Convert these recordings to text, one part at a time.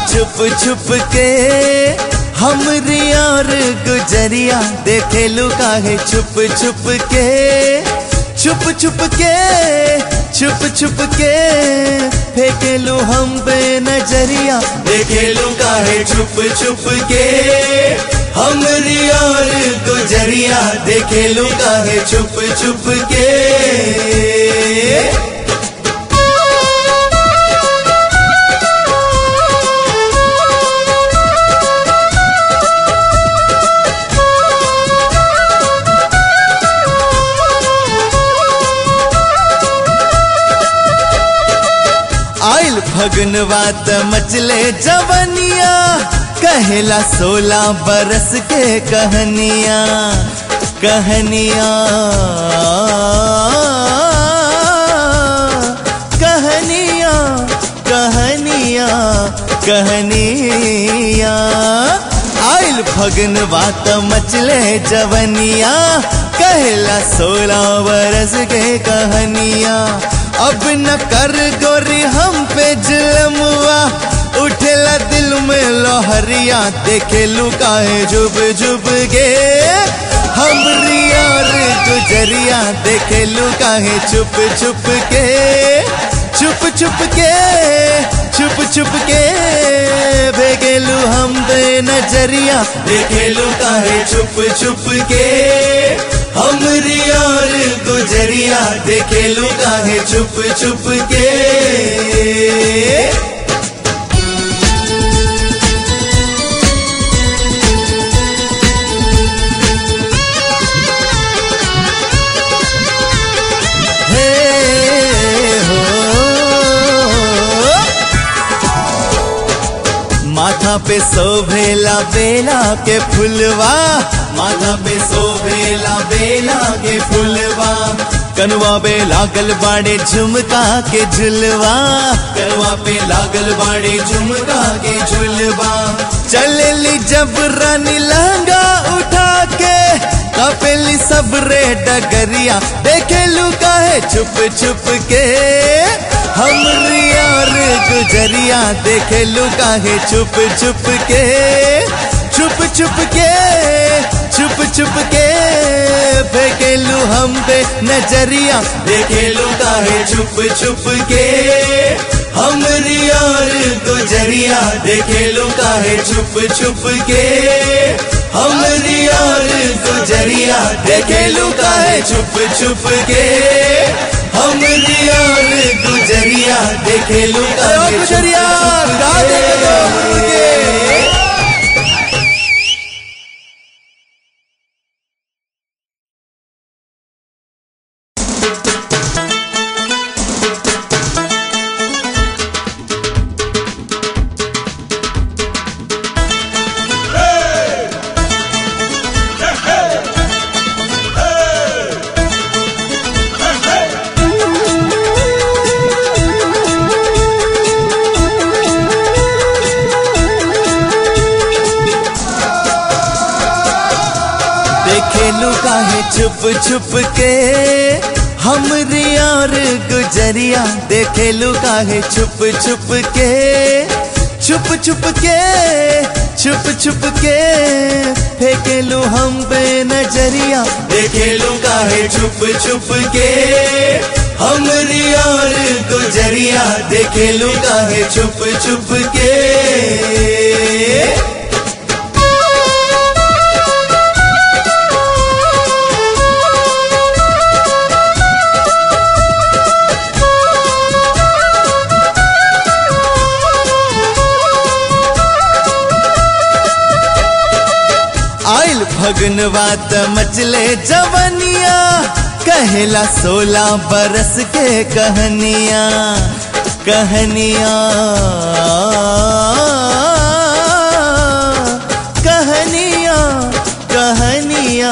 छुप छुप के हमरी और गुजरिया देखे लुका है छुप छुप के छुप छुप के छुप छुप के फेंके लू हम पे नजरिया देखे लुका है छुप छुप के हमरी और गुजरिया देखे लुका है छुप छुप के आइल फगनवा त मचले जवनिया कहेला सोलह बरस के कहनिया कहनिया कहनिया कहनिया कहनिया आइल फगनवा त मचले जवनिया कहेला सोलह बरस के कहनिया अब न कर गोरी हम पे जुलमुआ उठेला दिल में लोहरिया देखे लुकाए जुब जुब गे हमरी और गुजरिया देखे लुकाए छुप छुप के छुप छुप के छुप छुप के भेगेलू हम दे नजरिया देखे लुकाए छुप छुप के हमरी और गुजरिया देखे लुका है छुप छुप के हे हो माथा पे सोभेला बेला के फुलवा माथा पे सोभेला बेला के फुलवा कनवा पे लागल बाड़े झुमका के झुलवा कनवा पे लागल बाड़े झुमका के झुलवा चलली जब रानी लहंगा उठा के कपेली सब रे डगरिया देखे लुका है छुप छुप के हमरी और गुजरिया देखे लुका है छुप छुप के छुप छुप के छुप छुप के फेंके लू हम पे नजरिया देखे लुका है छुप छुप के हमरी और गुजरिया देखे लुका है छुप छुप के हमरी और गुजरिया देखे लुका है छुप छुप के हमरी और गुजरिया देखे लुका है गुजरिया मुर्गे देखे लुका है छुप छुप के हमरी और गुजरिया देखे लुका है छुप छुप के छुप छुप के छुप छुप के फेंके लू हम पे नजरिया देखे लुका है छुप छुप के हमरी और गुजरिया देखे लुका है छुप छुप के आइल फगनवा त मचले जवनिया कहेला सोलह बरस के कहनिया कहनिया कहनिया कहनिया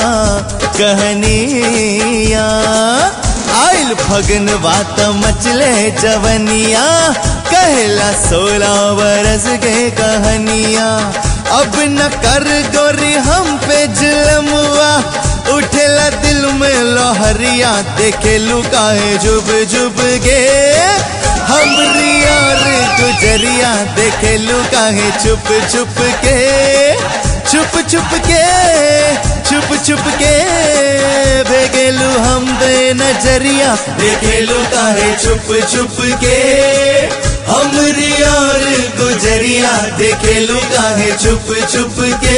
कहनिया आइल फगनवा त मचले जवनिया कहला सोलह बरस के कहनिया अब न कर गोरी हम पे जुलमुआ उठेला दिल में लोहरिया देखे लुकाए जुब जुब गे हमरी और गुजरिया देखे लू काहे छुप छुप के छुप छुप के छुप छुप के भेगेलू हम दे नजरिया देखेलू काहे छुप छुप के हमरी और गुजरिया देखेलू काहे छुप छुप के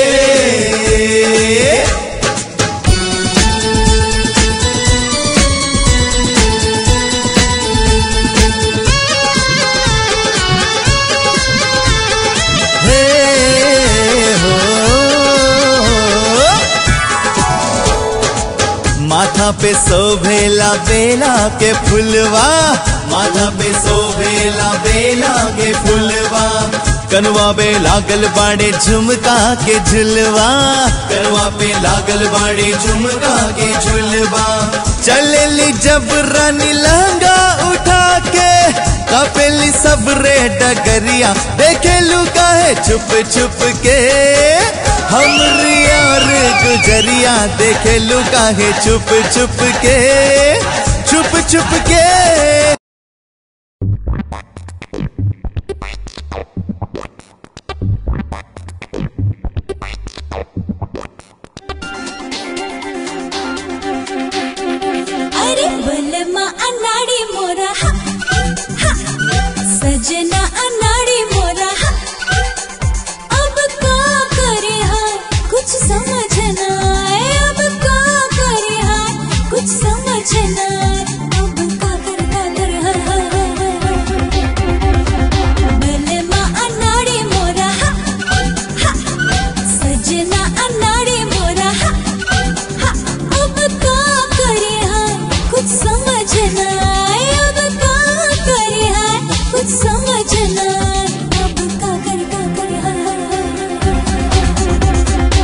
हे हो माथा पे सोभेला बेला के फुलवा माथा पे सोभेला बेला के फुलवा कनवा पे लागल बाड़े झुमका के झुलवा कनवा पे लागल बाड़े झुमका के झुलवा चलेली जब रानी लहंगा उठा के कपेली सब रे डगरिया देखे लुका है छुप छुप के हमरी और गुजरिया देखे लुका है छुप छुप के छुप छुप के अरे बलमा अनाड़ी मोरा हा, हा, सजना अनाड़ी मोरा हा, अब का करे हाय कुछ समझ ना आए अब का करे हाय कुछ समझ ना आए अब का कर का कर हाय हाय हाय हाय बलमा अनाड़ी मोरा हा, हा, सजना अनाड़ी मोरा हा, हा, अब का करे हाय कुछ समझ ना आए अब का करे हाय कुछ समझ ना आए अब का कर का कर हाय हाय हाय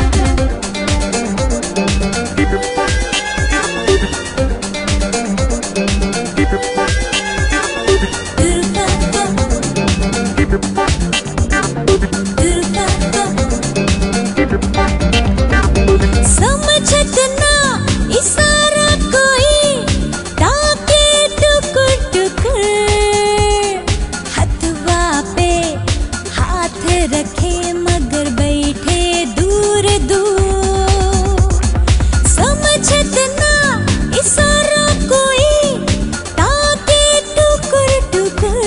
समझत ना इशारा कोई ताके टुकुर टुकुर हथवा पे हाथ रखे मगर बैठे दूर दूर समझत ना इशारा कोई ताके टुकुर टुकुर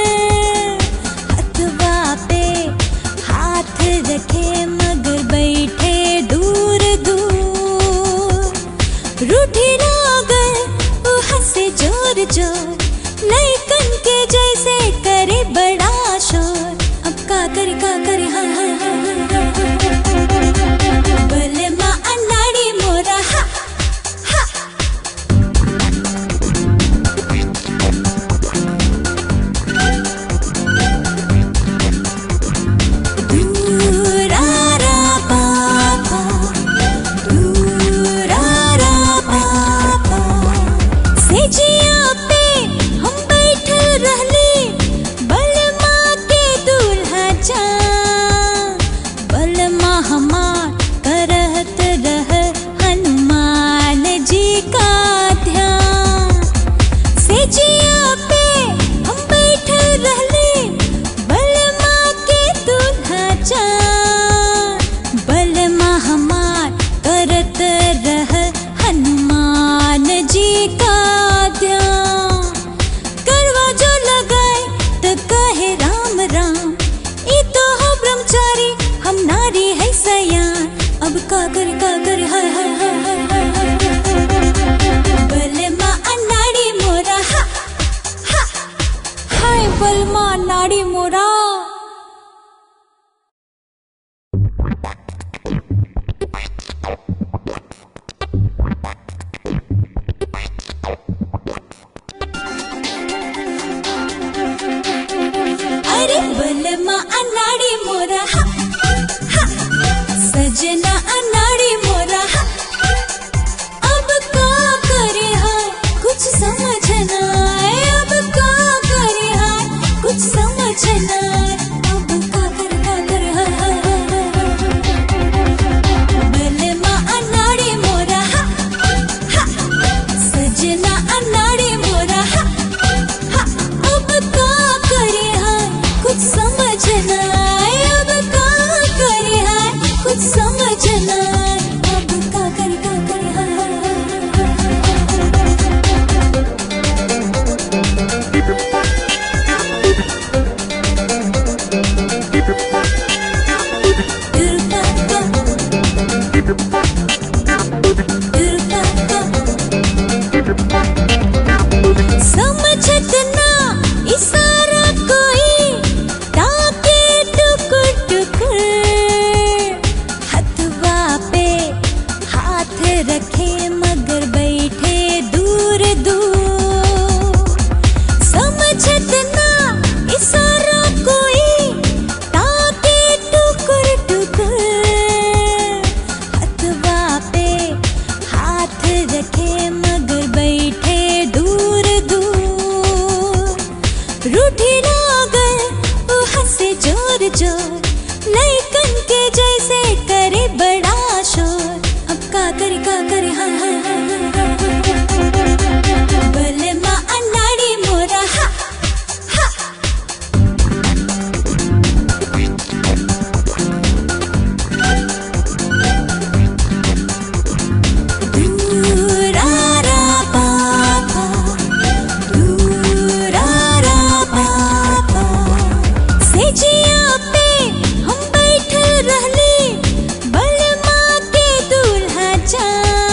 हथवा पे हाथ रखे मगर बैठे दूर दूर रूठी लागल वो हंसे जोर जोर लइकन के जैसे करे बड़ा शोर अब का करे का करे हाँ हाँ हाँ हाँ, हाँ बलमा अनाड़ी मोरा हा हा दूरारा पापा दूरारा पापा सेजिया पे हम बैठल रहली बलमा के दूल्हा जा बलमा हमार करहत रह हनुमान जी का ध्यान सेजिया पे हम बैठल रहली बलमा के दूल्हा जा बलमा हमार करत रह हनुमान जी का ध्यान करवा जो लगाए तो कहे राम राम ई तो हो ब्रह्मचारी हम नारी है सयान अब का कर का कर हाय हाय हाय हाय हाय हाय बलमा अनाड़ी मोरा हा हा हाय बलमा नाड़ी मोरा अरे बलमा अनाड़ी मोरा हा, हा, सजना अनाड़ी मोरा लइकन के जैसे करे बड़ा शोर अब का करे का करे हाँ हाँ हाँ हाँ, हाँ बलमा अनाड़ी मोरा हा हा दूरारा पापा दूरारा पापा सेजिया पे हम बैठल रहली बलमा के दूल्हा जा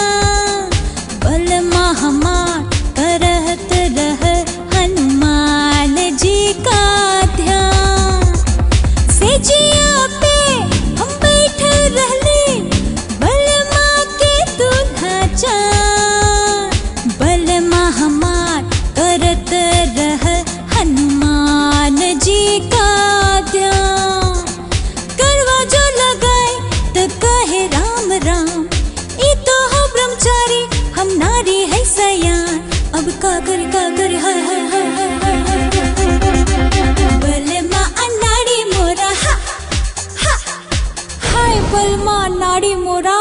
बलमा हमार करत रह हनुमान जी का ध्यान सेजिया पे हम बैठल रहली बलमा के दूल्हा जा बलमा हमार करत रह हनुमान जी का ध्यान करवा जो लगाए तो कहे राम राम ई तो हो ब्रह्मचारी हम नारी है सयान अब का करे का करे हाय हाय हाय हाय हाय हाय बलमा अनाड़ी मोरा हा हा हाय बलमा नाड़ी मोरा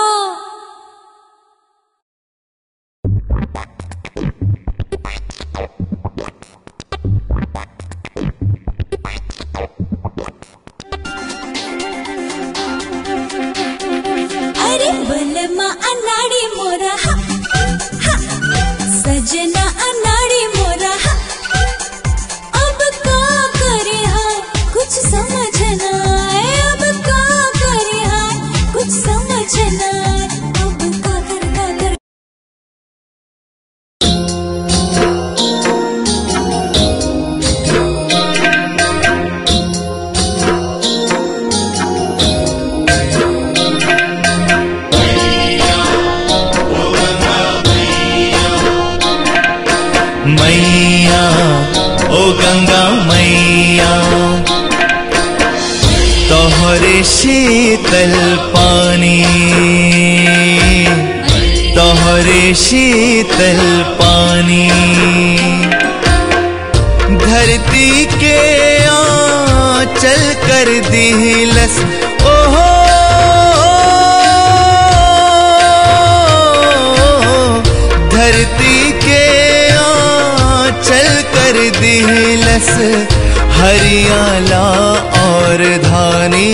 अरे बलमा अनाड़ी मोरा हा हा सजना अनाड़ी मोरा हा अब का करे हाय कुछ समझ ना आए अब का करे हाय कुछ समझ ना आए अब का कर का कर मैया ओ गंगा मैया तोहरे शीतल पानी तोहरे शीतल पानी धरती के आंचल कर दिलस ओहो धरती के आंचल कर दिलस हरियाला और धानी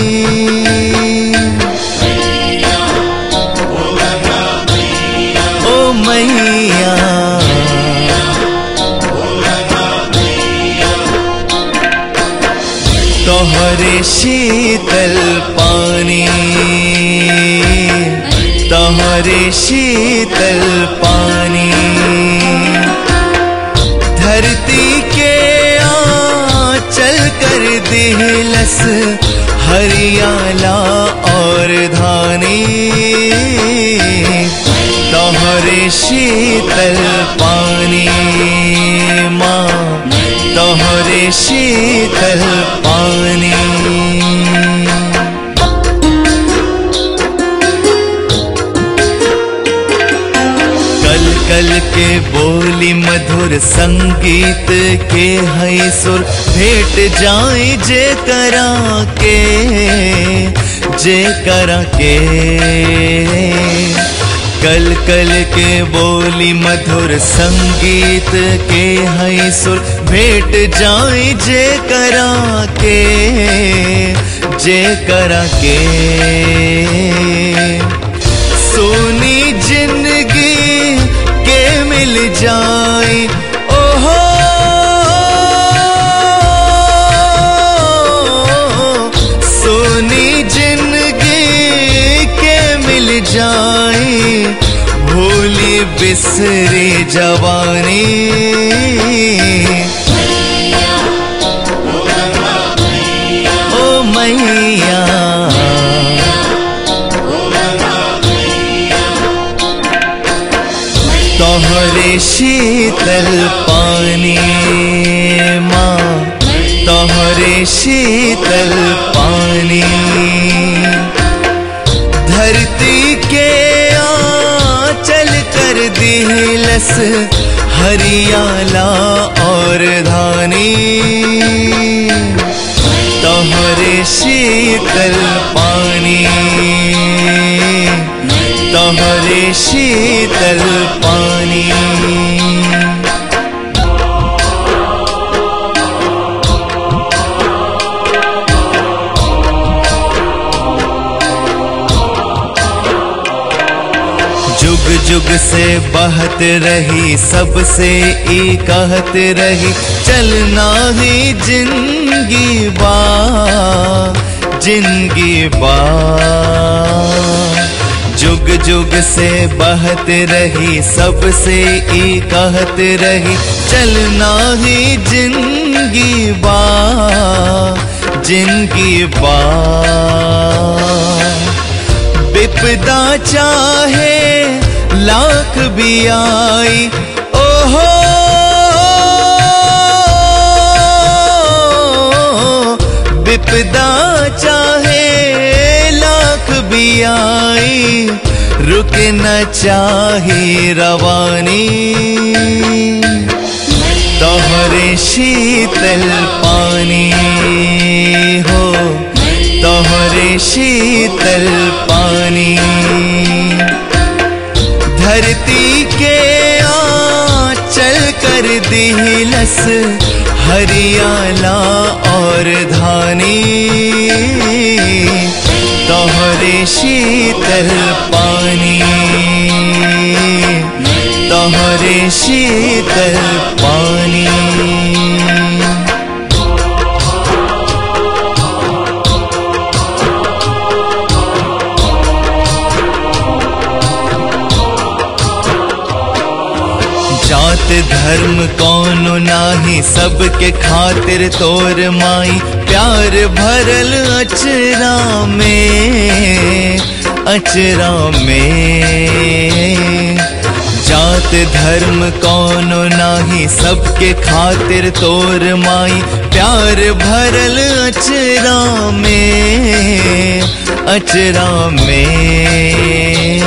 ओ मैया तोहरे शीतल पानी तोहरे शीतल पानी धरती के आंचल कर दिलस हरियाला और धानी तोहरे शीतल पानी माँ तोहरे शीतल पानी कल कल के बोली मधुर संगीत के हई सुर भेंट जाए जे करा के जे करा के कल कल के बोली मधुर संगीत के हई सुर भेंट जाए जे करा के जे करा के सोनी जिंदगी के मिल जाए ओहो सोनी जिंदगी के मिल जाए भूली बिसरे जवानी ओ मैया तोहरे शीतल पानी माँ तोहरे शीतल पानी धरती के आंचल कर दिलस हरियाला और धानी तोहरे शीतल शीतल पानी तोहरे शीतल पानी जुग जुग से बहत रही सबसे ई कहत रही चलना ही जिंदगी बा जिंदगी बा जुग जुग से बहत रही सबसे ई कहत रही चलना ही जिंदगी बा जिंदगी बा विपदा चाहे लाख भी आई ओहो विपदा चाहे लाख भी आई रुक न चाहे रवानी तोहरे शीतल पानी हो तोहरे शीतल पानी धरती के आ चल कर दिलस हरियाला और धानी तोहरे शीतल पानी तोहरे शीतल पानी जात धर्म कौनो नाही सबके खातिर तोर माई प्यार भरल अचरा में अचरा में जात धर्म कौनो नाही सबके खातिर तोर माई प्यार भरल अचरा में अचरा में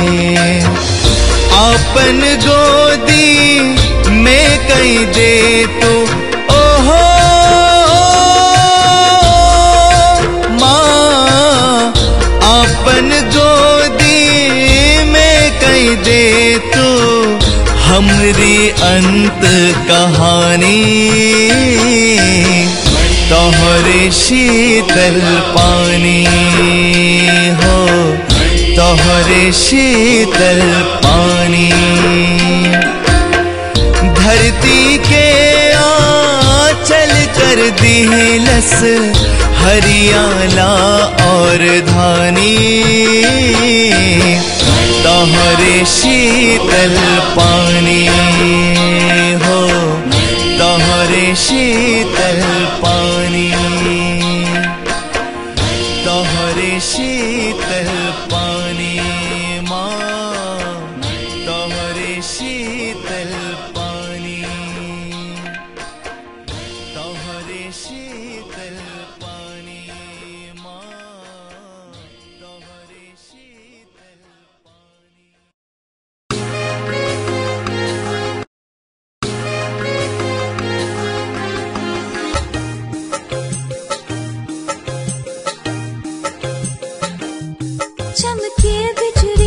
अपन गोदी में कई दे तो ओहो माँ अपन गोदी में कई दे तो हमरी अंत कहानी तोहरे शीतल पानी हो तोहरे शीतल पानी धरती के आ चल कर दिलस हरियाला और धानी तोहरे शीतल पानी हो तोहरे शीतल पानी तोहरे शीतल पानी माँ तोहरे शीतल पानी तोहरे शीतल पानी माँ तोहरे शीतल पानी चमके बिजुली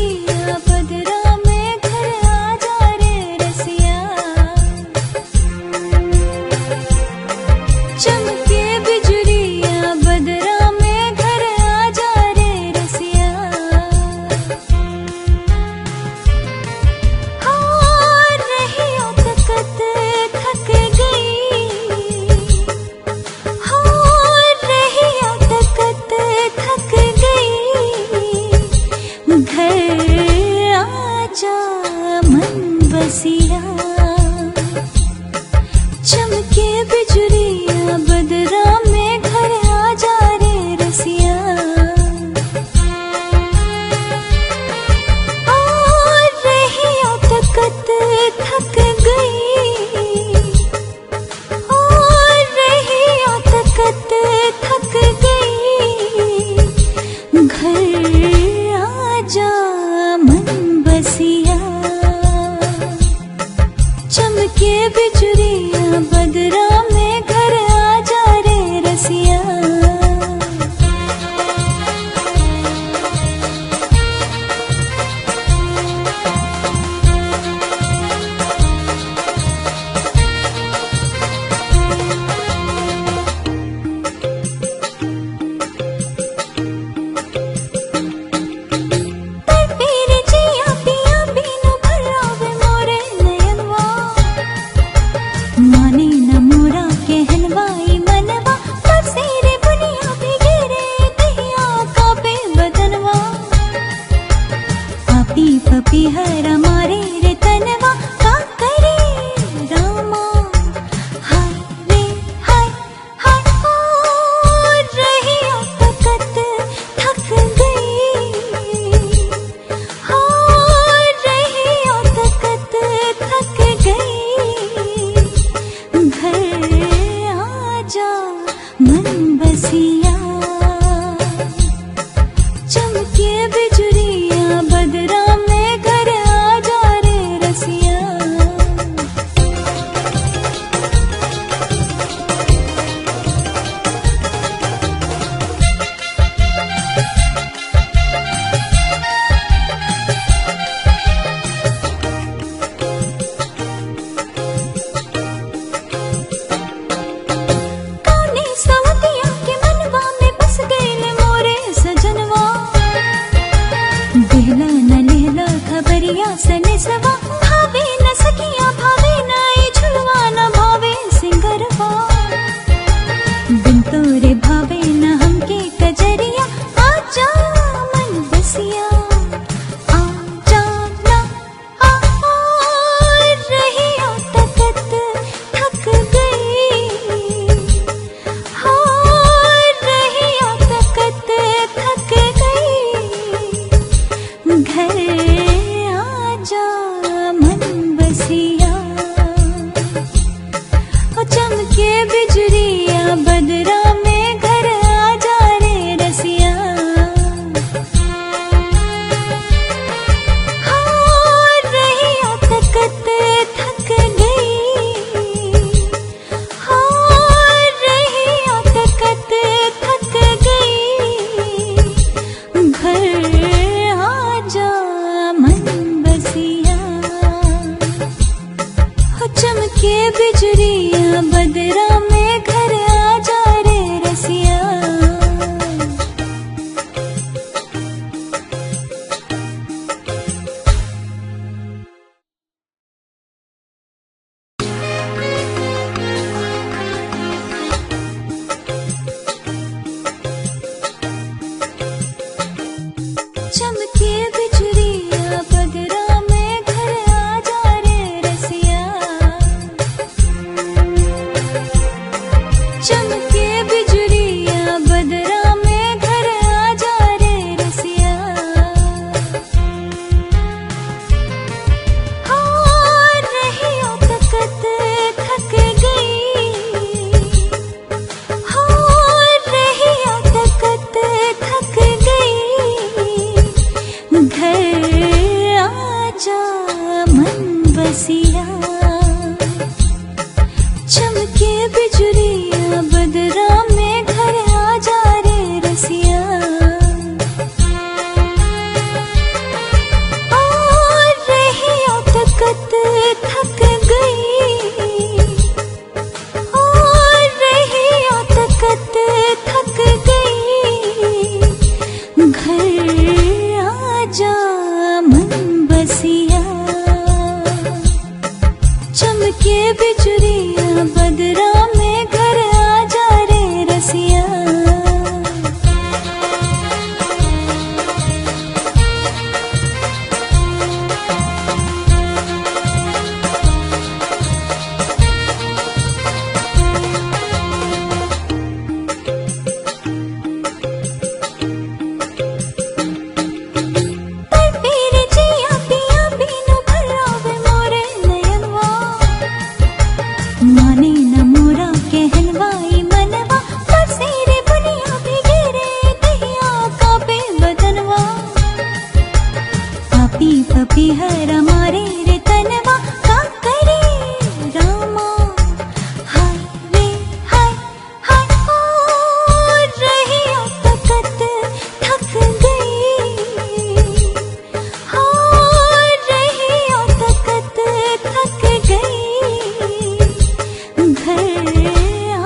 पपीहरा मारे रे तनवा का करे रामा हाय रे हाय हाय ओ रही तकत थक गई हो रही तकत थक गई घर आ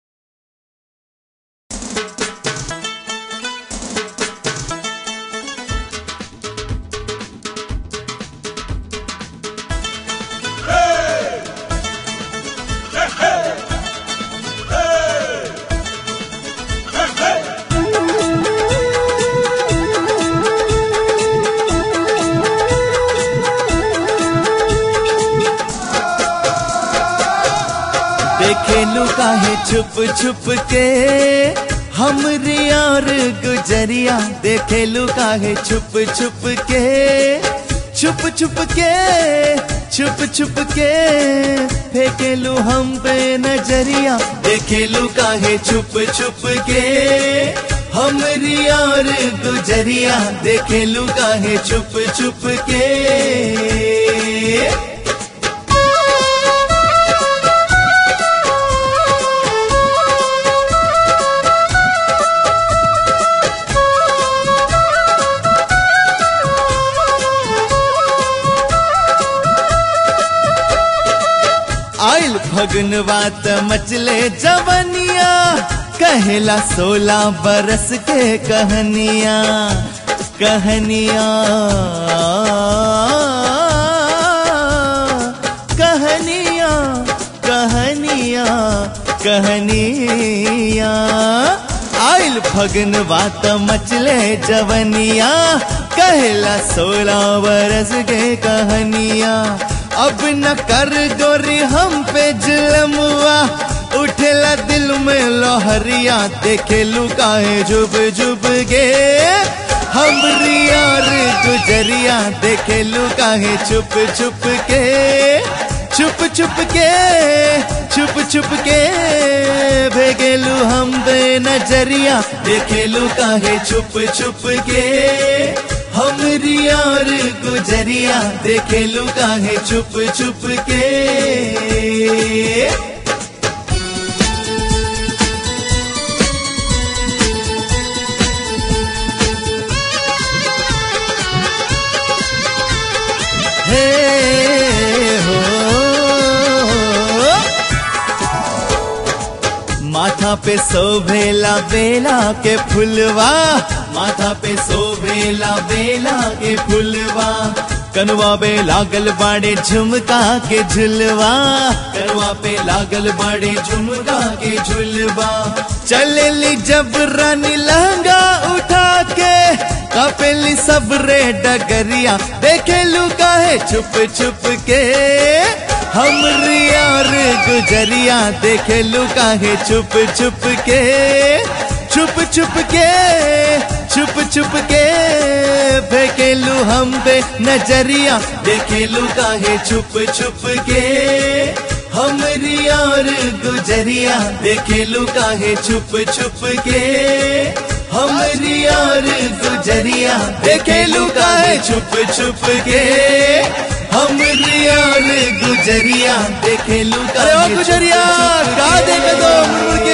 देखे लुका है छुप छुप के हमरी और गुजरिया देखे लुका है छुप छुप के छुप छुप के छुप छुप के फेंके लू हम पे नजरिया देखे लुका है छुप छुप के हमरी और गुजरिया देखे लुका है छुप छुप के आइल फगनवात मचले जवनिया कहेला सोलह बरस के कहनिया कहनिया कहनिया कहनिया कहनिया आइल फगनवात मचले जवनिया कहला सोलह बरस के कहनिया अब न कर गोरी हम पे जुलमुआ उठेला दिल में लोहरिया देखे लुकाए जुब जुब गे हमरी यार गुजरिया देखे लुकाए छुप छुप के छुप छुप के छुप छुप के भेगेलू हम बे नजरिया देखेलू काहे छुप छुप के हमरी यार गुजरिया देखेलू काहे छुप छुप के हे हो माथा पे सोभेला बेला के फुलवा माथा पे सोभेला बेला के फुलवा कनवा पे लागल बाड़े झुमका के झुलवा कनवा पे लागल बाड़े झुमका के झुलवा चलेली जब रानी लहंगा उठा के कपेली सब रे डगरिया देखे लुका है छुप छुप के हमरी यार गुजरिया देखे लुका है छुप छुप के छुप छुप के छुप छुप के फेंकेलू हम पे नजरिया देखे लुका है छुप छुप के हमरी यार गुजरिया देखे लुका है छुप छुप के हमरी यार गुजरिया देखे लुका है छुप छुप के हमरी यार गुजरिया देखे लुका अरे ओ गुजरिया गा देखे दो मुड़ के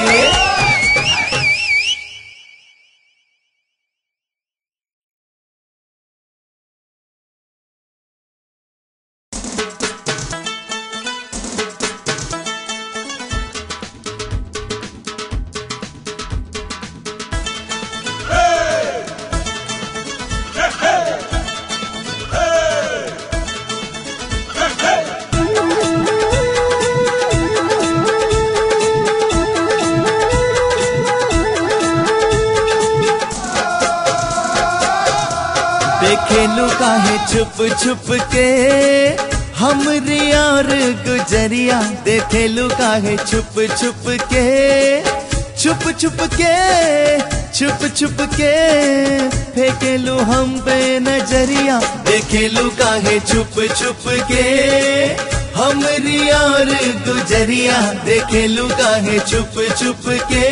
देखे लुका है छुप छुप के हमरी यार गुजरिया देखे लुका है छुप छुप के छुप छुप के छुप छुप के फेंके लू हम पे नजरिया देखे लुका है छुप छुप के हमरी यार गुजरिया देखे लुका है छुप छुप के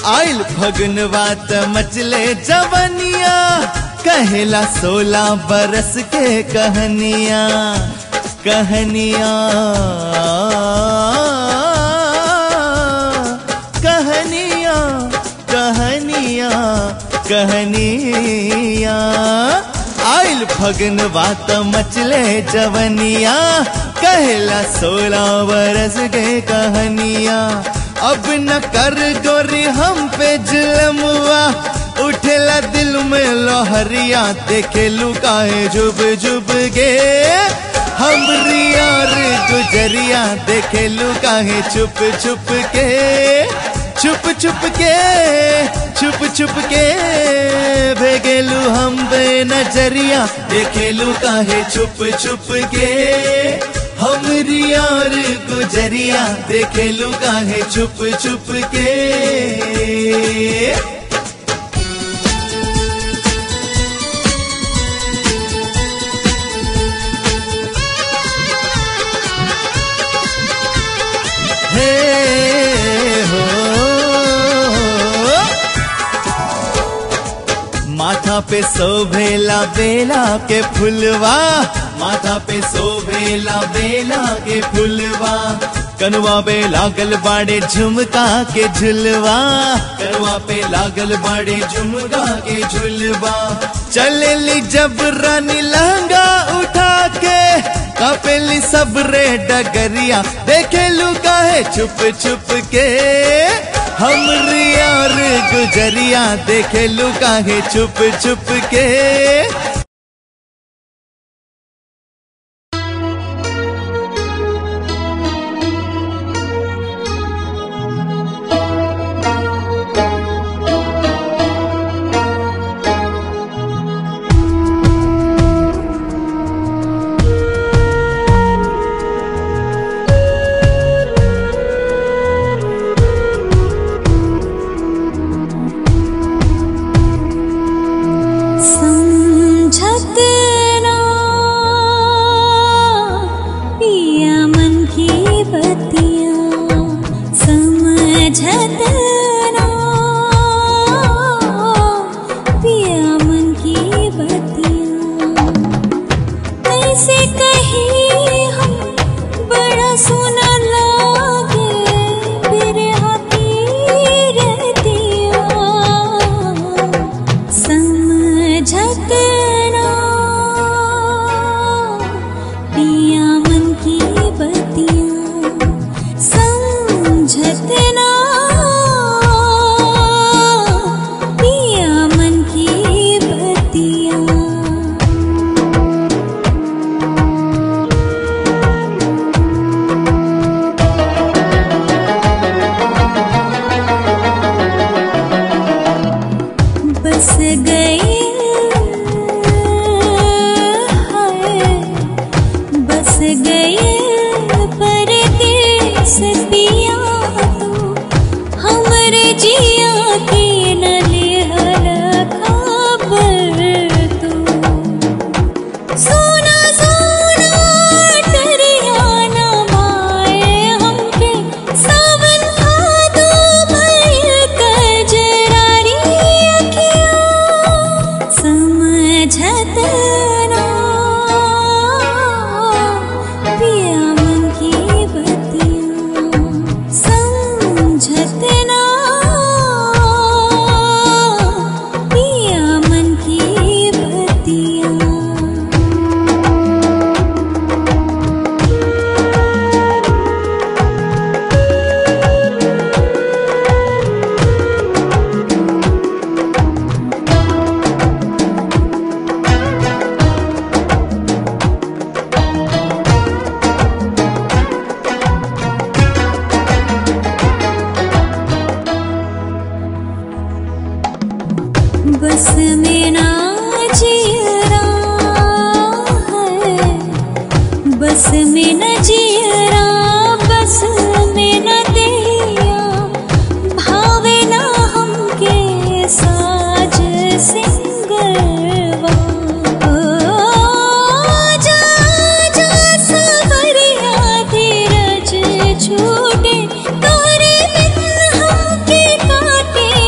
आइल फगुनवा त मचले जवनिया कहेला सोलह बरस के कहनिया कहनिया कहनिया कहनिया कहनिया आइल फगुनवा त मचले जवनिया कहला सोलह बरस के कहनिया अब न कर गोरी हम पे जुलमुआ उठेला दिल में लोहरिया देखे लुकाए जुब जुब गे हम यार गुजरिया देखे लुकाए छुप छुप के छुप छुप के छुप छुप के भेगेलू हम बे नजरिया देखेलू काहे छुप छुप के हम यार गुजरिया देखेलू काहे छुप छुप के हे हो माथा पे सोभेला बेला के फुलवा माथा पे सोभेला बेला के फुलवा कनुआ पे लागल बाड़े झुमका के झुलवा कनुआ पे लागल बाड़े झुमका के झुलवा चलेली जब रानी लहंगा उठा के कपेली सब रे डगरिया देखे लुका है छुप छुप के हम यार गुजरिया देखे लुका है छुप छुप के समझत ना पिया मन की बतिया समझत ना पिया मन की बतिया ऐसे कहीं हम बड़ा सोना लागे फिर हाथी रहतिया समझत ना पिया मन की बतिया समझत ना पिया मन की बतिया बस गए हाय बस गए परदेस पिया तू हमरे जिया के न लेहल खबर तू सोना सोना टरियाना माए हमके सावन भादो भइल कजरारी अखिया समझत ना पिया मन की बतिया समझत ना पिया मन की बतिया बस में ना जियरा है बस में न जियरा बस में न दिया भावे ना हमके साज सिंगरवा ओ, जा जा सवरिया धीरज छूटे तोरे बिन हमके काटे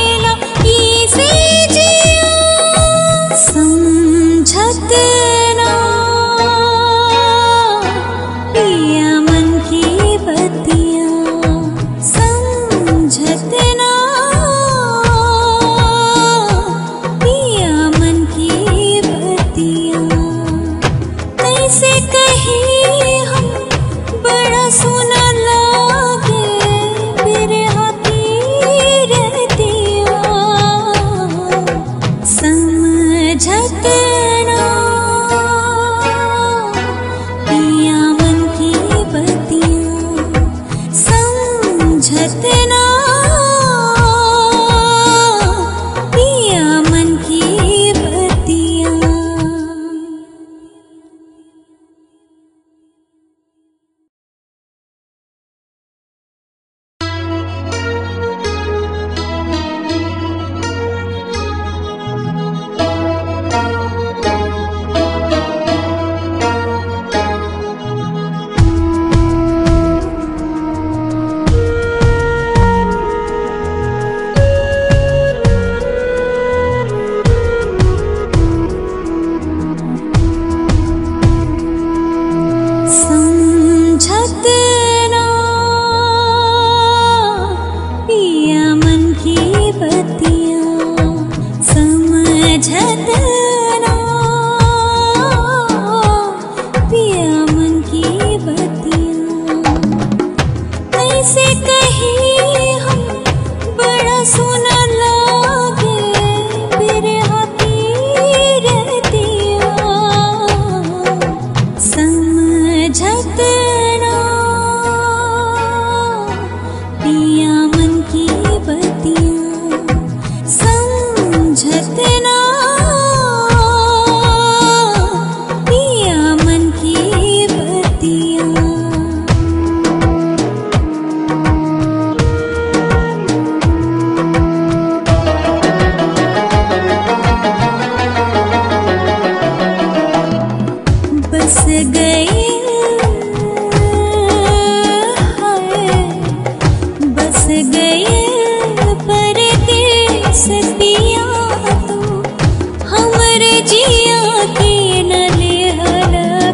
सतिया तू हमरे जिया के न लेहल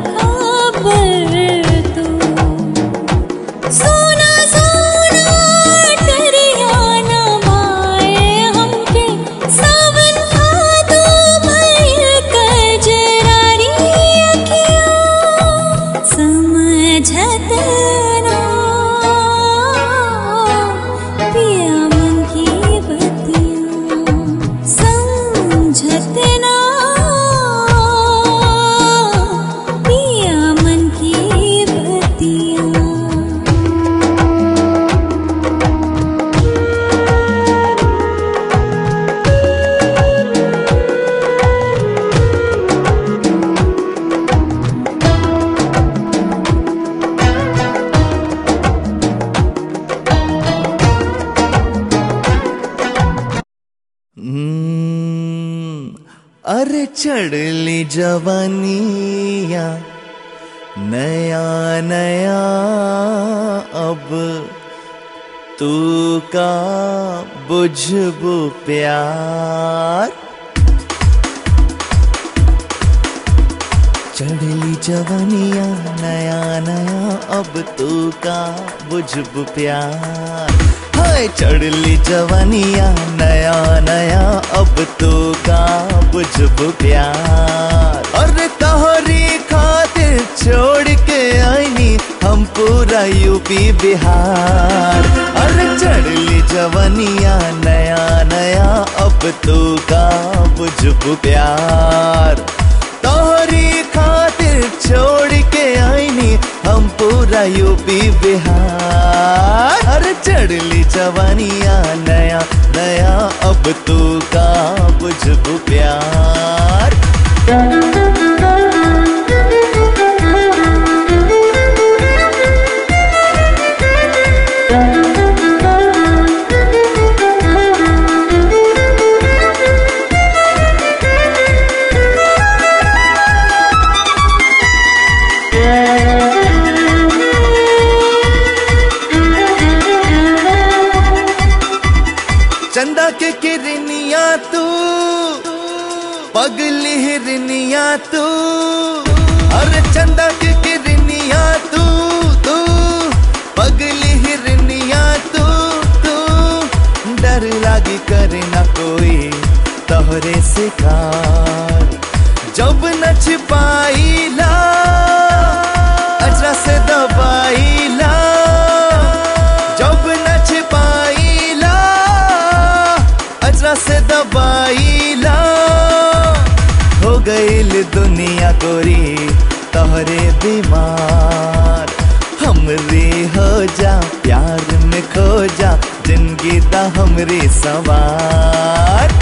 खबर तू सोना सोना टरियाना माए हमके सावन भादो भइल कजरारी अखिया समझत ना पिया मन की बतिया समझत ना पिया मन की बतिया हम्म, अरे चढ़ली जवानिया नया नया अब तू का बुझबू प्यार चढ़ली जवानिया नया नया अब तू का बुझबू प्यार हाय चढ़ली जवानिया नया नया अब तू का बुझबू प्यार अरे तोहरी खातिर छोड़ के आईनी हम पूरा यूपी बिहार अरे चढ़ली जवानिया नया नया अब तू का बुझबू प्यार तोहरी खातिर छोड़ के आईनी हम पूरा यूपी बिहार अरे चढ़ली जवानिया नया नया अब तू का बुझबू प्यार चंदा के किरनिया तू पगली हिरनिया तू अरे चंदा के किरनिया तू तू पगली हिरनिया तू तू डर लागी करे ना कोई तोहरे शिकार जब न छिपाईला अजरा से दबाईला जब न छिपाईला अजरा से दबाईला हो गईल दुनिया गोरी तोहरे बीमार हमरे हो जा प्यार में खो जा जिंदगी दा हमरे सवार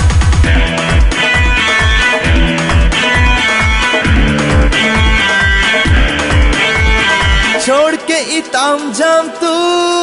छोड़ के इताम जाम तू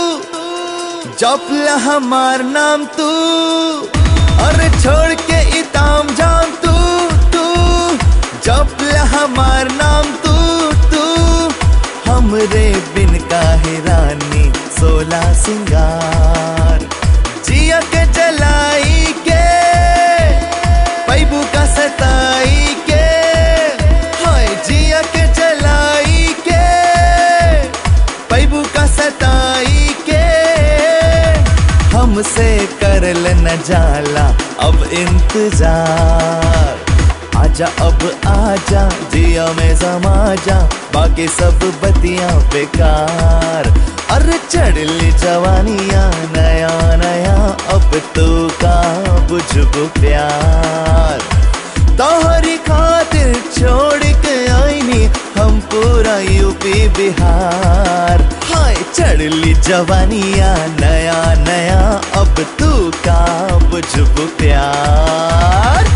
जपला हमार नाम तू अरे छोड़ के इताम जाम तू तू जपला हमार नाम तू तू हमरे बिन काहे रानी सोला सिंगार जिया के जलाई के पैबू का सताई के हाय जिया के जलाई के पैबू का सताई के हमसे करल न जाला अब इंतजार आजा अब आजा जिया में समा जा बाकी सब बतियां बेकार अरे चढ़ली जवानिया नया नया अब तो का बुझबू प्यार तोहरी खातिर छोड़ के आईनी हम पूरा यूपी बिहार हाय चढ़ली जवानिया नया नया अब तू का बुझबू प्यार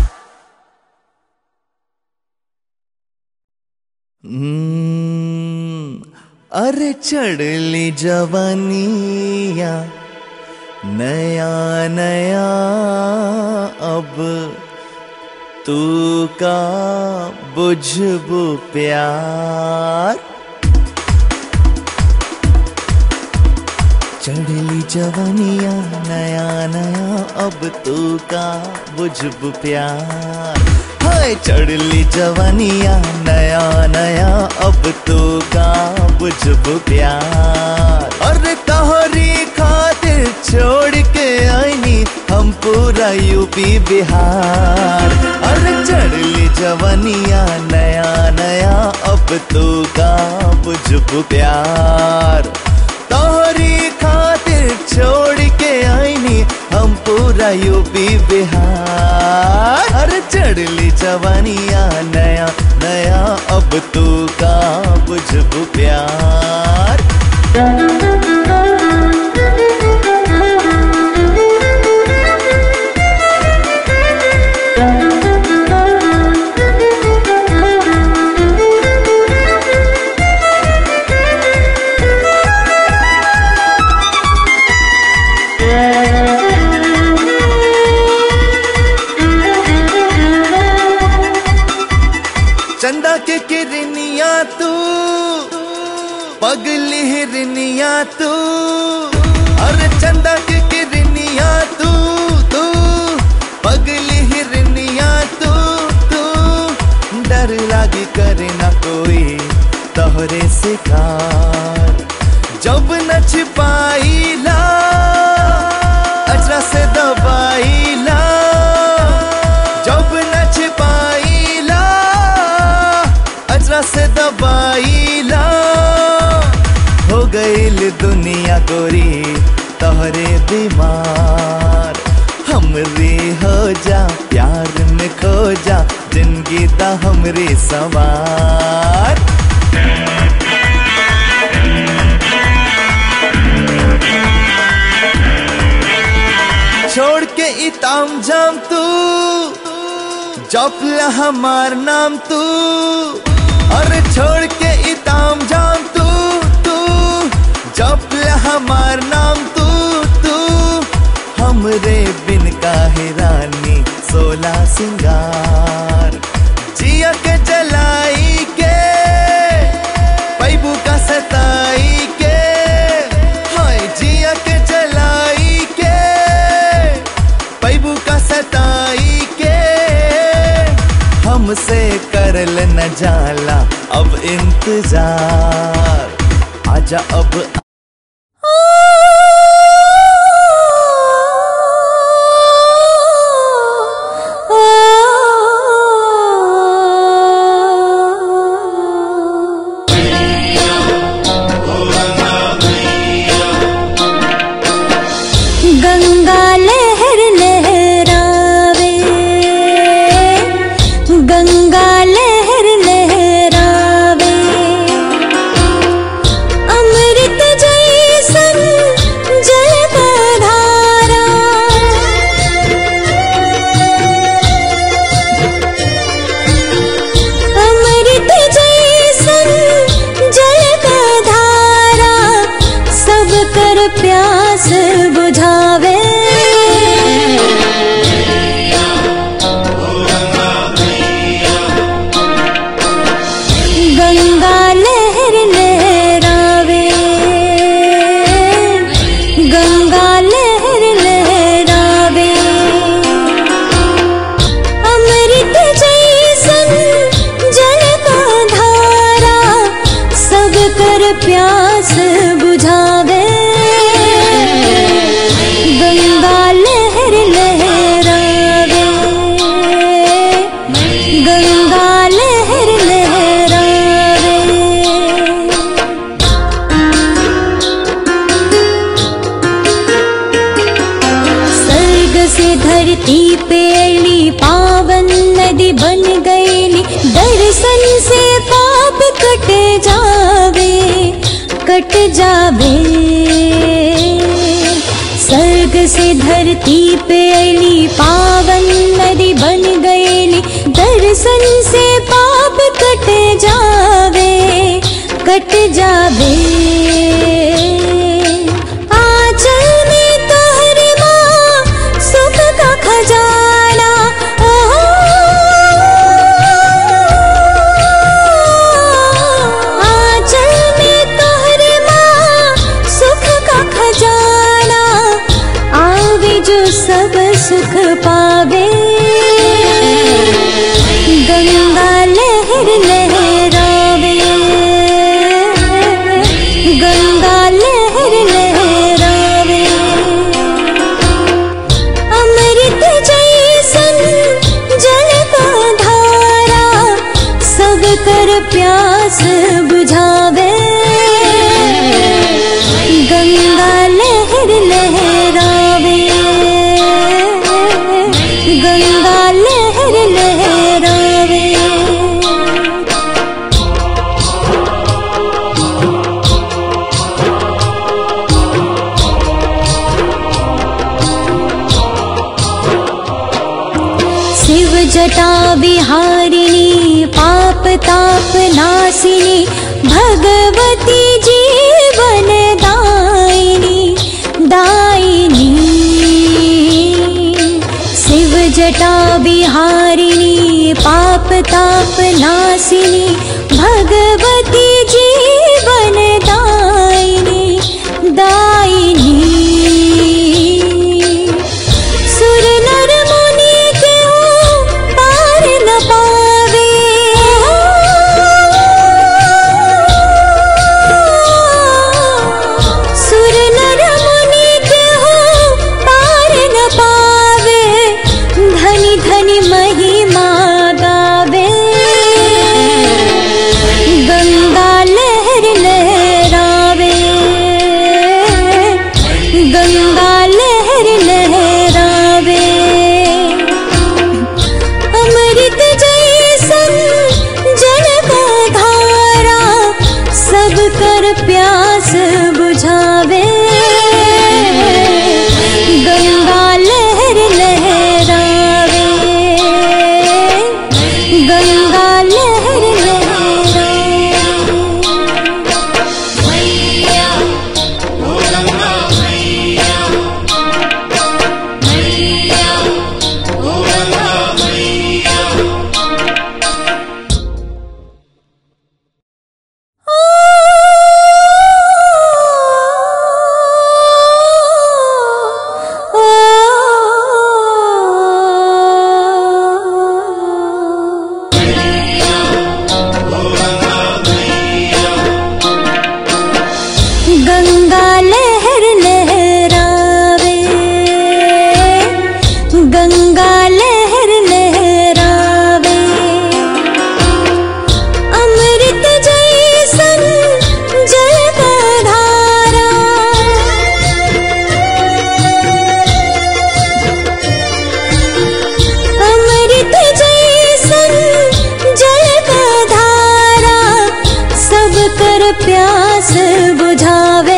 हम्म, अरे चढ़ली जवानिया नया नया अब तू का बुझबू प्यार चढ़ली जवनिया नया नया अब तू का बुझब प्यार हाय चढ़ली जवनिया नया नया अब तू का बुझब प्यार अरे तोहरी खातिर छोड़ के आईनी हम पूरा यूपी बिहार अरे चढ़ली जवनिया नया नया अब तू का बुझब प्यार तोहरी खातिर छोड़ के आईनी हम पूरा यूपी बिहार अरे चढ़ली जवानिया नया नया अब तू का बुझब प्यार चंदा के किरनिया तू पगली हिरनिया तू अरे चंदा के किरनिया तू तू पगली हिरनिया तू तू डर लागी करे ना कोई तोहरे शिकार जब न छिपाईला अचरा से दबाईला जब न छिपाईला अचरा से दबाईला हो गईल दुनिया गोरी तोहरे बीमार हमरे हो जा प्यार में खो जा जिंदगी ता हमरे सवार छोड़ के इताम जाम तू जपला हमार नाम तू अरे छोड़ के इताम जाम तू तू जपला हमार नाम तू तू हमरे बिन काहे रानी सोला सिंगार जिया के जलाई के पैबू का सताई के हाय जिया के जलाई के पैबू का सताई के हमसे करल न जाला अब इंतजार आजा अब गंगा लहर लहरावे गंगा लहर लहरावे अमृत जैसन जल का धारा अमृत जैसन जल का धारा सब कर प्यास बुझावे गंगा लहर लहरावे गंगा लहर लहरावे अमृत जैसन जल का धारा सब कर प्यास बुझावे गंगा लहर लहरावे गंगा लहर लहरावे स्वर्ग से धरती पे अली पावन नदी बन गईली दर्शन से पाप कट जावे कट जावे स्वर्ग से धरती पे अली पावन नदी बन गईली दर्शन से पाप कट जावे कट जावे आंचल में तोहरी माँ सुख का खजाना ओहो। आंचल में तोहरी माँ सुख का खजाना सुख पावे गंगा लहर लहरावे गंगा लहर लहरावे अमृत जैसन जल का धारा सब कर प्यास बुझावे गंगा लहर लहरावे गंगा लहर लहरावे शिव जटा विहारिणी पाप ताप नासिनी भगवती जीवन दायिनी दायिनी शिव जटा विहारिणी पाप ताप नासिनी भगवती जीवन दायिनी दायिनी सुर नर मुनि के हो पार न पावे सुर नर मुनि के हो पार न पावे धनी धनी महिमा गावे गंगा लहर लहरावे गंगा लहर लहरावे अमृत जैसन जल का धारा सब कर प्यास बुझावे गंगा लहर लहरावे गंगा लहर लहरावे गंगा लहर लहरावे गंगा लहर लहरावे अमृत जैसन जल का धारा अमृत जैसन जल का धारा सब कर प्यास बुझावे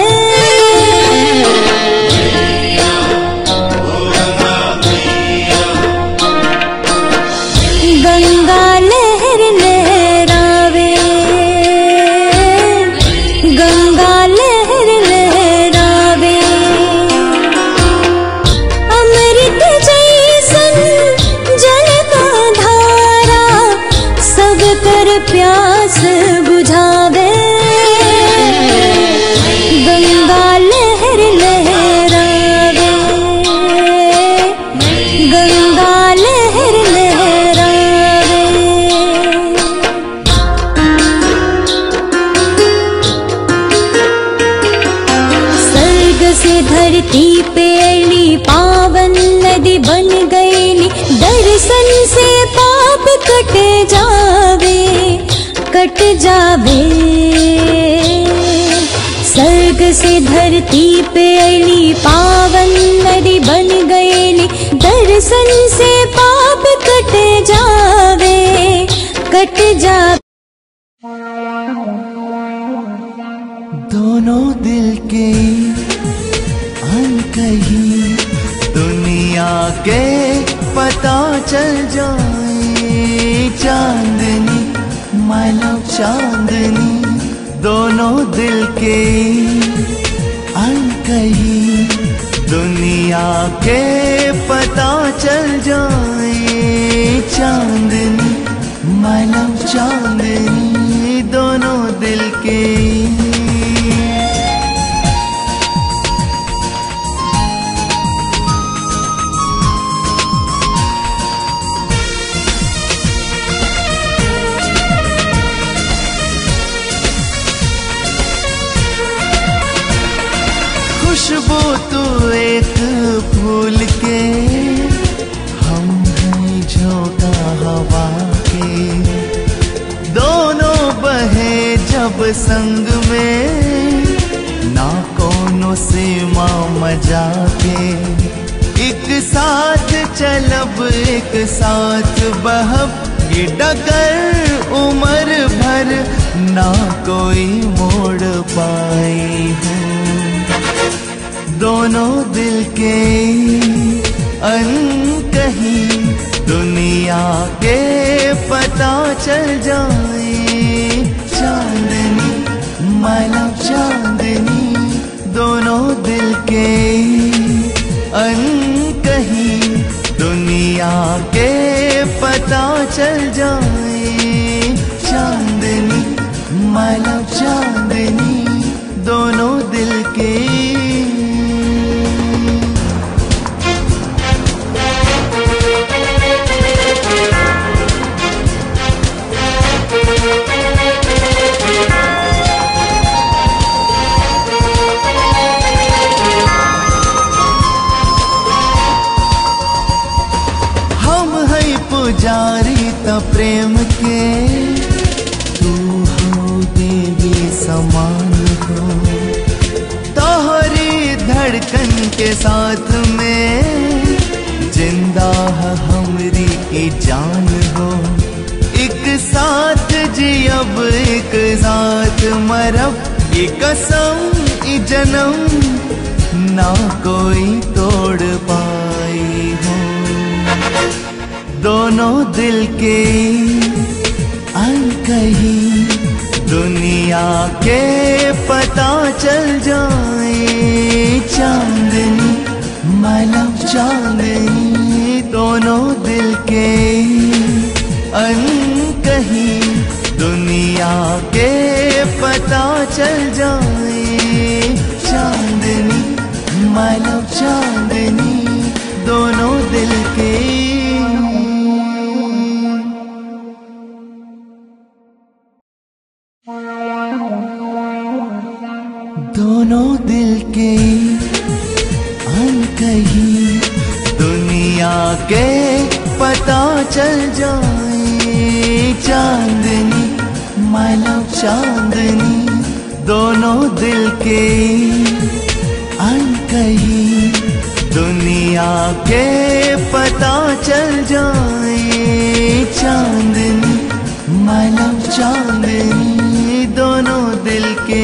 गंगा लहर लहरावे गंगा लहर लहरावे अमृत जैसन जल का धारा सब कर प्यास बुझावे गंगा लहर लहरावे गंगा लहर लहरावे स्वर्ग से धरती पे अली पावन नदी बन गईली दर्शन से पाप कट जावे कट जावे स्वर्ग से धरती पे अली पावन नदी बन गईली दर्शन से पाप कट जावे कट जावे दोनों दिल के अनकही दुनिया के पता चल जाए चांदनी मालव चांदनी दोनों दिल के अनकही दुनिया के पता चल जाए चांदनी मालव चांदनी दोनों दिल के फूल के हम हैं झोंका हवा के दोनों बहे जब संग में ना कोनो से मजा के एक साथ चलब एक साथ बहब ये डगर उम्र भर ना कोई मोड़ पाई हो दोनों दिल के अनकहीं दुनिया के पता चल जाए चांदनी माला चांदनी दोनों दिल के अनकहीं दुनिया के पता चल जाए चांदनी माला चांदनी दोनों दिल के हम है पुजारी त प्रेम के तू हो देवी समान हो तोहरी धड़कन के साथ में जिंदा है हमरी की जान हो एक साथ जी अब एक साथ मरब ये कसम ये जन्म ना कोई तोड़ पाई हो दोनों दिल के अनकही दुनिया के पता चल जाए चांदनी मालव चांदनी दोनों दिल के अनकही दुनिया के पता चल जाए चांदनी मालव चांदनी दोनों दिल के दोनों दिल के अनकही दुनिया के पता चल जाए चांदनी मालव चांदनी दोनों दिल के अनकही दुनिया के पता चल जाए चांदनी मालव चांदनी दोनों दिल के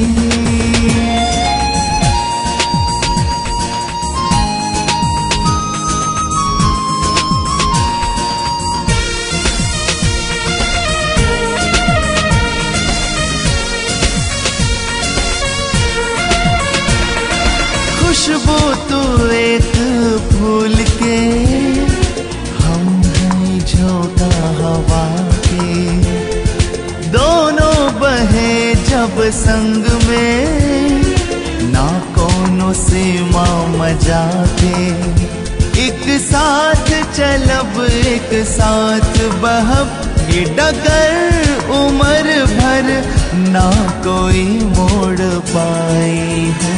खुशबू तू एक फूल के हम हैं झोंका हवा के दोनों बहे जब संग में ना कोनो से मजा के एक साथ चलब एक साथ बहब ये डगर उम्र भर ना कोई मोड़ पाई हो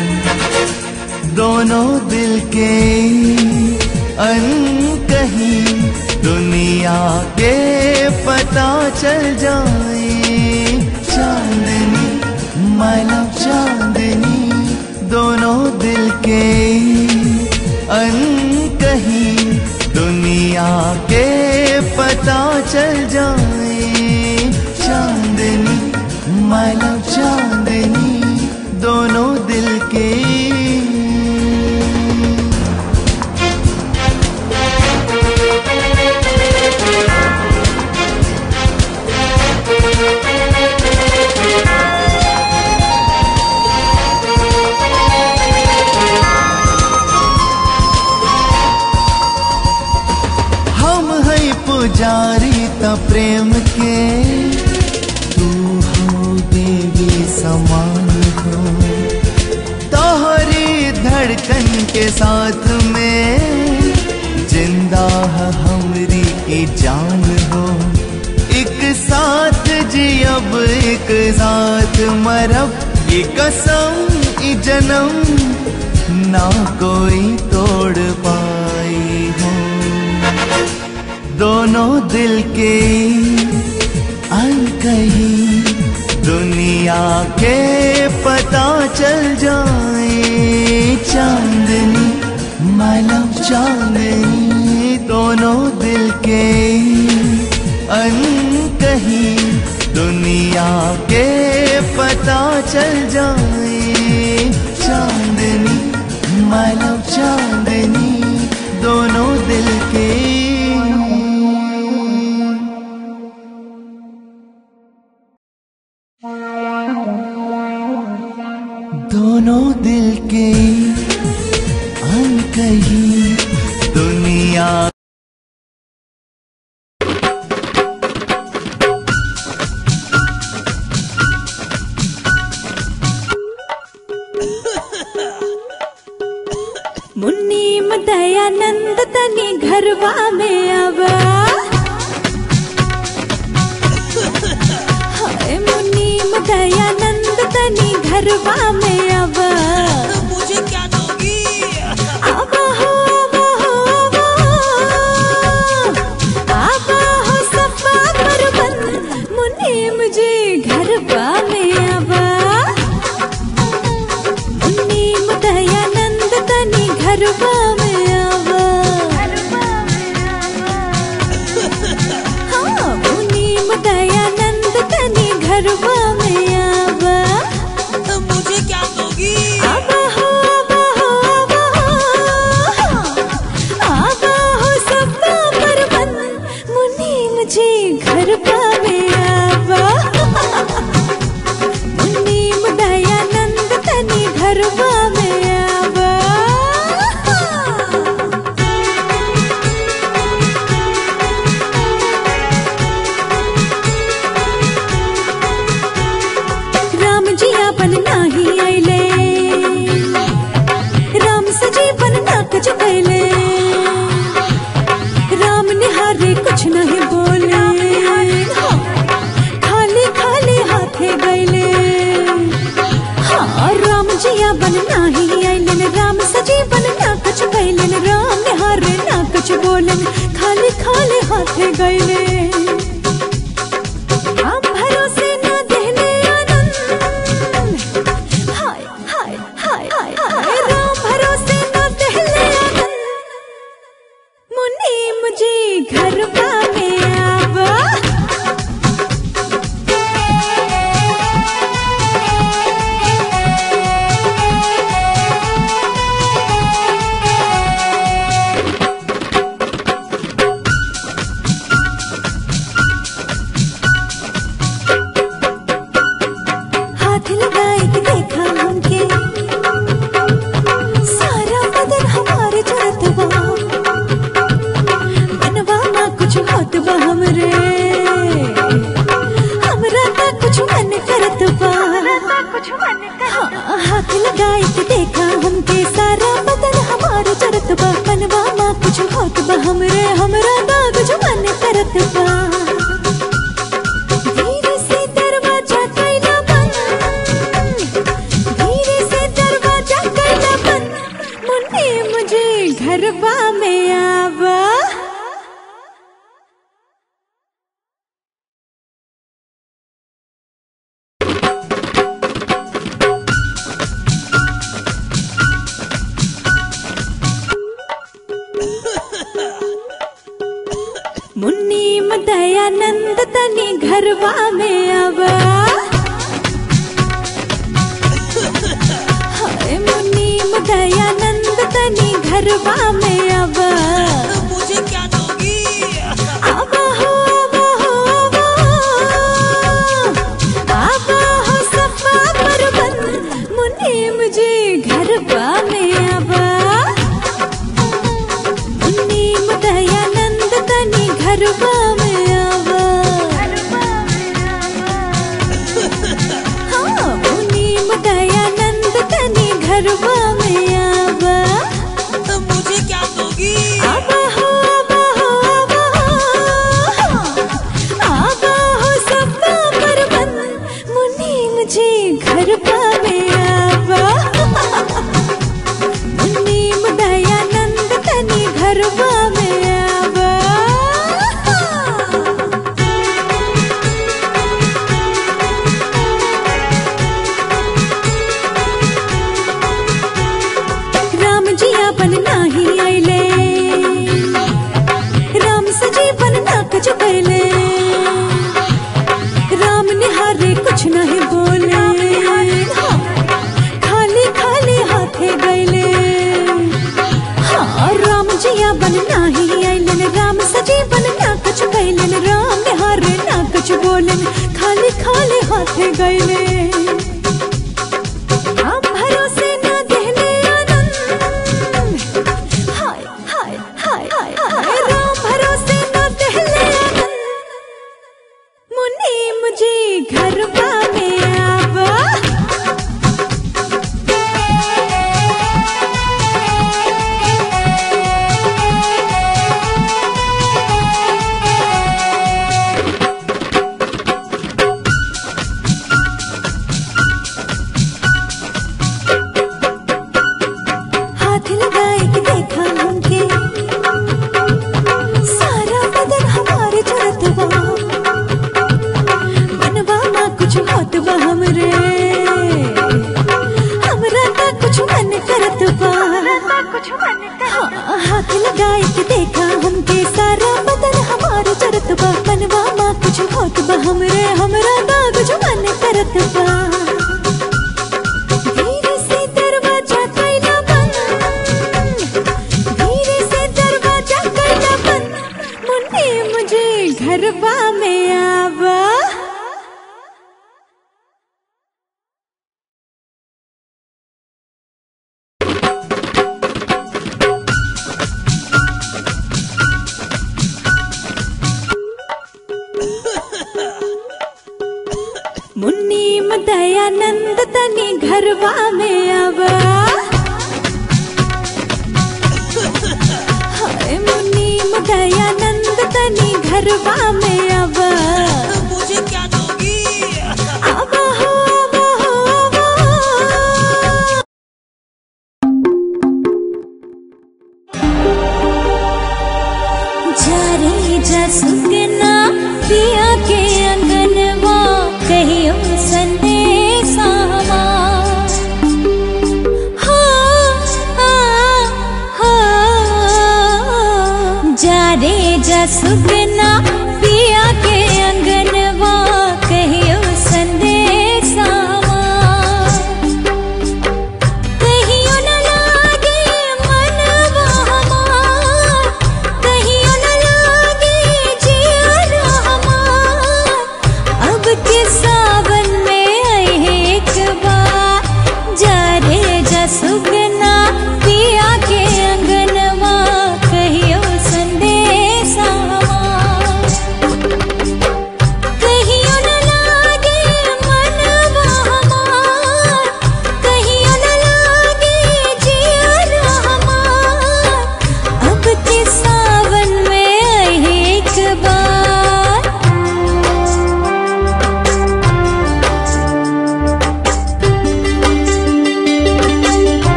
दोनों दिल के अनकही दुनिया के पता चल जाए चांदनी मालव चांदनी दोनों दिल के अनकही दुनिया के पता चल जाए चांदनी मालव चांदनी दोनों दिल के हम है पुजारी त प्रेम के तू हो देवी समान हो तोहरी धड़कन के साथ में जिंदा है हमरी की जान हो एक साथ जी अब एक साथ मरब ये कसम ये जन्म ना कोई तोड़ पाई हो दोनों दिल के कहीं दुनिया के पता चल जाए चांदनी मालूम चांदनी दोनों दिल के अन कहीं दुनिया के पता चल जाए चांदनी मालूम चांदनी दोनों दिल के दोनों दिल के अंक ही दुनिया मुन्नी दयानंद तनी घरवा में आवा हाय मुन्नी दयानंद तनी घरवा में आवा मुझे क्या दोगी आवा हो आवा हो आवा हो आवा हो सफा परवन मुन्नी मुझे घरवा में आवा मुन्नी दयानंद तनी घरवा में आवा हाँ मुन्नी दयानंद तनी घरवा में आवा मुझे क्या दोगी आवा हो आवा हो आवा हो आवा हो सफा परवन मुन्नी मुझे घरवा में आवा मुन्नी दयानंद तनी घरवा में आवा राम जी आपन नाही आइले राम सजीवन ना कुछ कैले राम निहारे कुछ नहीं बोले खाली खाली हाथे गैले हाँ राम जी आपन नाही आइले राम सजीवन ना कुछ कैले राम निहारे ना कुछ बोले खाली खाली हाथे गैले हम भरोसे न देने आनंद हाय हाय हाय हाय हाय राम भरोसे न देने आनंद मुन्नी मुझे घर में आवा हाथ लगाए कि देखा हमके सारा बदन हमारे जरत बा मनवा ना कुछ होत बा हमरे हमरा का कुछ मन करत बा हाँ, हाथ लगाए कि देखा हमके सारा बदन हमारे जरत बा मनवा ना कुछ होत बा हमरे हमरा ना कुछ मन करत बा धीरे से दरवाजा कैला बंद धीरे से दरवाजा कैला बंद मुन्नी मुझे घरवा में आवा मुन्नी दयानंद तनी घरवा में आवा हाय मुन्नी दयानंद तनी घरवा में आवा मुझे क्या दोगी आवा हो आवा हो आवा हो आवा हो सफा परवन मुन्नी मुझे घरवा में आवा मुन्नी दयानंद तनी घरवा में आवा हाँ मुन्नी दयानंद तनी घरवा में आवा मुझे क्या दोगी आवा घरवा में आवा राम जी अपन नाही आइले राम सजीवन ना कुछ कैले राम निहारे कुछ नहीं बोले खाली खाली हाथे गैले हाँ राम जिया बन नाही आइलन राम सजीवन ना कुछ कैलन राम निहारे ना कुछ बोलन खाली खाली हाथे गैले हम भरोसे ना देहले आनंद हाय हाय हाय हाय हाय राम भरोसे ना देहले आनंद मुन्नी मुझे घरवा में आवा हाथ लगाए कि देखा हमके सारा बदन हमारे जरत बा मनवा ना कुछ होत बा हमरे हमरा ना कुछ मन करत बा हाँ, हाथ लगाए कि देखा हमके सारा बदन हमारे जरत बा मनवा ना कुछ होत बा हमरे हमरा ना कुछ मन करत बा धीरे से दरवाजा कैला बंद धीरे से दरवाजा कैला बंद मुन्नी मुझे घरवा में आवा मुन्नी दयानंद तनी घरवा में आवा हाय मुन्नी दयानंद तनी घरवा में आवा मुझे क्या दोगी आवा हो आवा हो आवा हो जा रे जा सुगना पिया के अंगनवा कहियो संदेशा जा रे जा सुगना पिया के अंगनवा कहियो संदेशा कहियो न लागे मनवा हमार कहियो न लागे जिया हमार अब के सावन में आए एक बार जा रे जा सुगना पिया के अंगनवा कहियो संदेशा हमार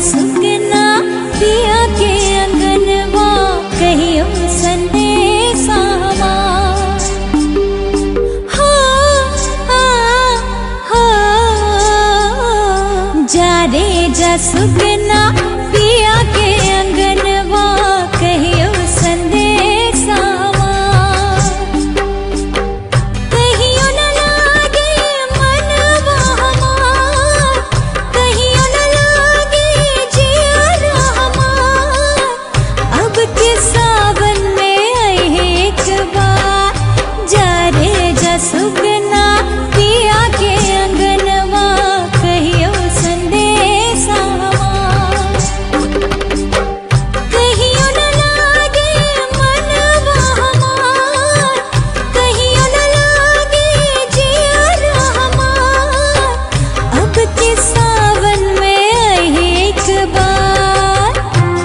सुगना पिया के अंगनवा कहियो संदेशा जा रे जा सुगना पिया के अंगनवा कहियो संदेशा कहियो न लागे मनवा हमार कहियो न लागे जियरा हमार अब के सावन में आए एक बार जा रे जा सुगना पिया के अंगनवा कहियो संदेशा हमार कहियो न लागे मनवा हमार कहियो न लागे जियरा हमार अब के सावन में आए एक बार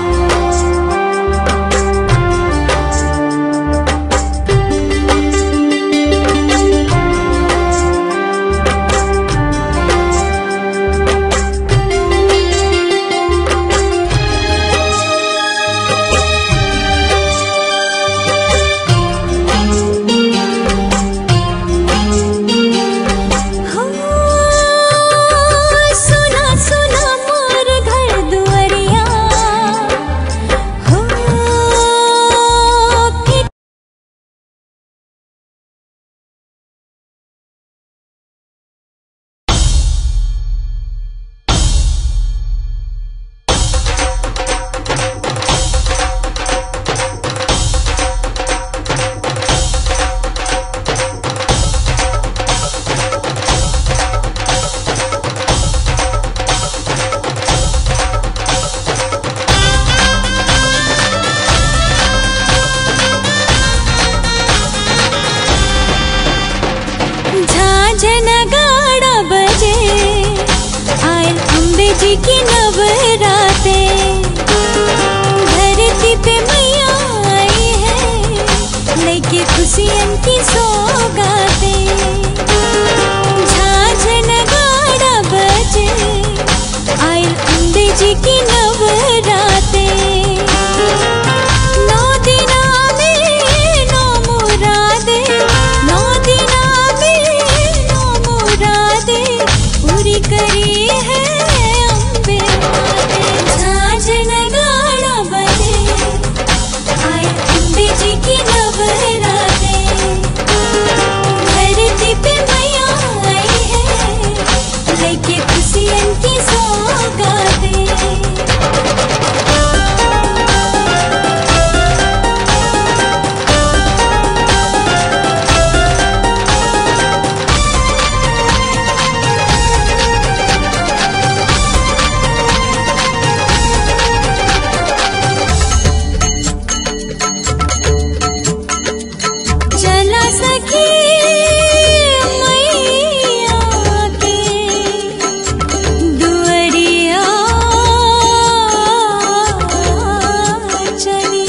हो सुना सुना मोर घर दुआरिया हो कि झांझन गाड़ा बजे आयल अम्बे जी की नवराते धरती पे मैया आई है लेके खुशियन की सौगाते झांझन गाड़ा बजे आयल अम्बे जी की नवराते नौ दिना में नौ मुरादे नौ दिना में नौ मुरादे पूरी करी है अम्बे माते झांझन गाना बजे आए अम्बे जी की नवराते धरती पे मैया आई है लेके खुशियन की सौगाते चला सखी मैया के दुअरिया चली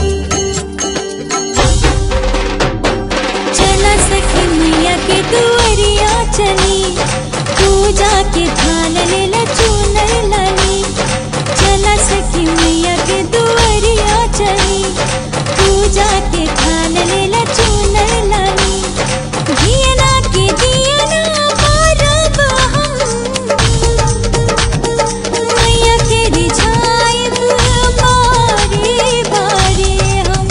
चला सखी मैया के दुअरिया चली पूजा के थान ले ला चूनर लाली चला सखी मैया के दुअरिया चली पूजा के थान ले ला चूनर लाली दियना के दियना बारब हम मैया के रिझाइब बारी बारी हम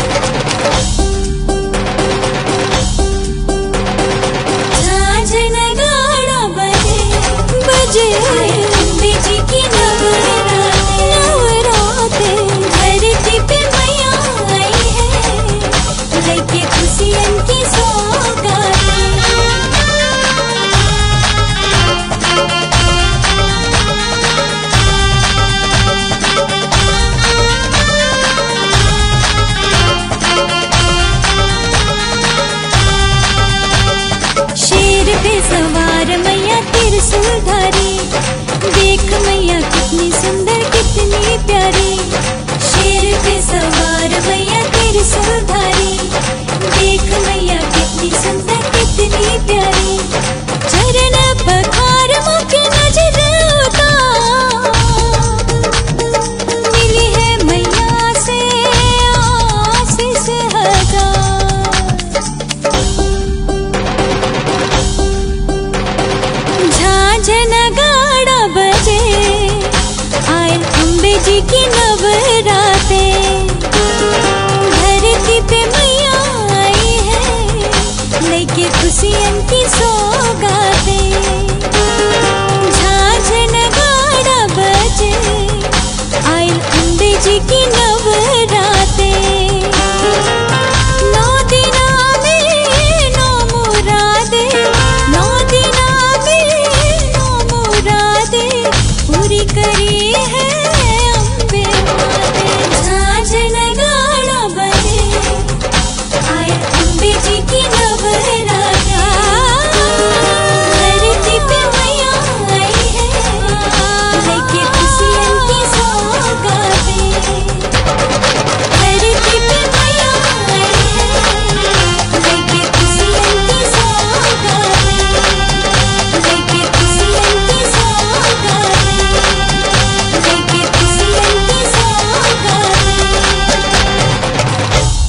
झांझन गाड़ा बजे बजे अम्बे जी की नवराते नवराते धरती पे मैया आई है लेके खुशियन की शेर पे सवार मैया त्रिशूलधारी देख मैया कितनी सुंदर कितनी प्यारी शेर पे सवार मैया त्रिशूलधारी देख मैया कितनी सुंदर कितनी प्यारी चरण पखार मुख नजर उतार अम्बे जी की नवराते धरती पे मैया आई है लेके खुशियन की सौगाते झांझ नगाड़ा बजे आयल अम्बे जी की नवराते नौ दिना में नौ मुरादे नौ दिना में नौ मुरादे पूरी करी है अम्बे माते झांझ नगाड़ा बजे आए अम्बे जी की नवराता धरती पे मैया आई है लेके खुशियन की सौगाते धरती पे मैया आई है लेके खुशियन की सौगाते लेके खुशियन की सौगाते लेके खुशियन की सौगाते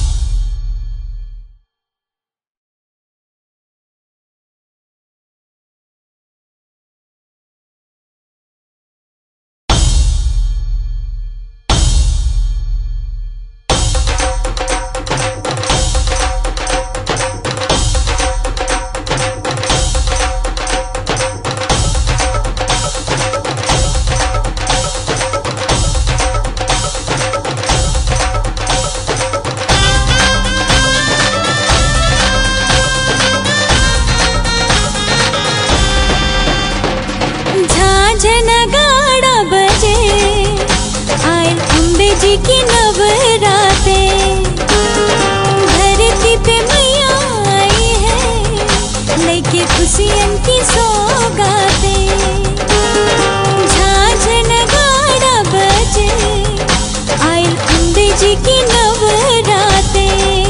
झांझ नगाड़ा बजे आए अम्बे जी की नवराते धरती पे मैया आई है लेके खुशियन की सौगाते झांझ नगाड़ा बजे आए अम्बे जी की नवराते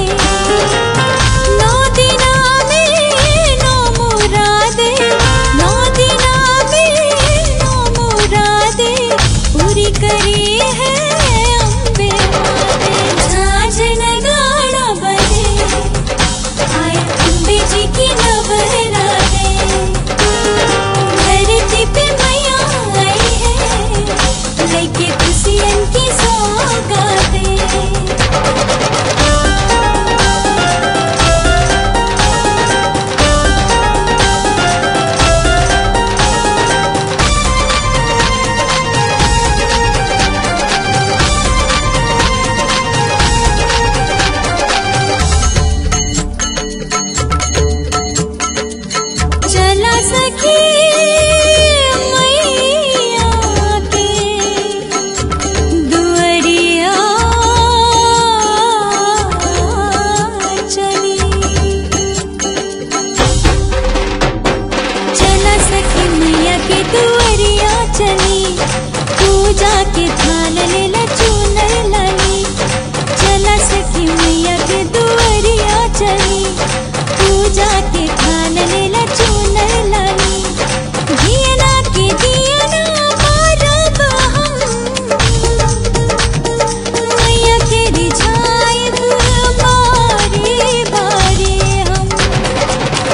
नौ दिना में नौ मुरादे नौ दिना में नौ मुरादे पूरी करी है अम्बे माते झांझ नगाड़ा बजे आए अम्बे जी की नवराते धरती पे मैया आई है लेके खुशियन की सौगाते चला सखी मैया के दुअरिया चली चला सखी मैया के दुअरिया चली पूजा के थाल लेला चूनर लाली चला सखी मैया के दुअरिया चली पूजा के थाल लेला चूनर लाली दियना के दियना मारब हम मैया के रिझाइब बारी बारी हम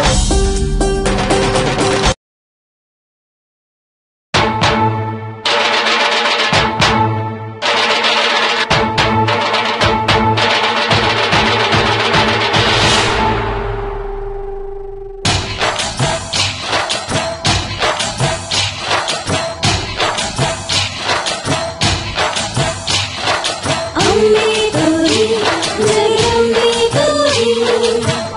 अम्बे गौरी जय अम्बे गौरी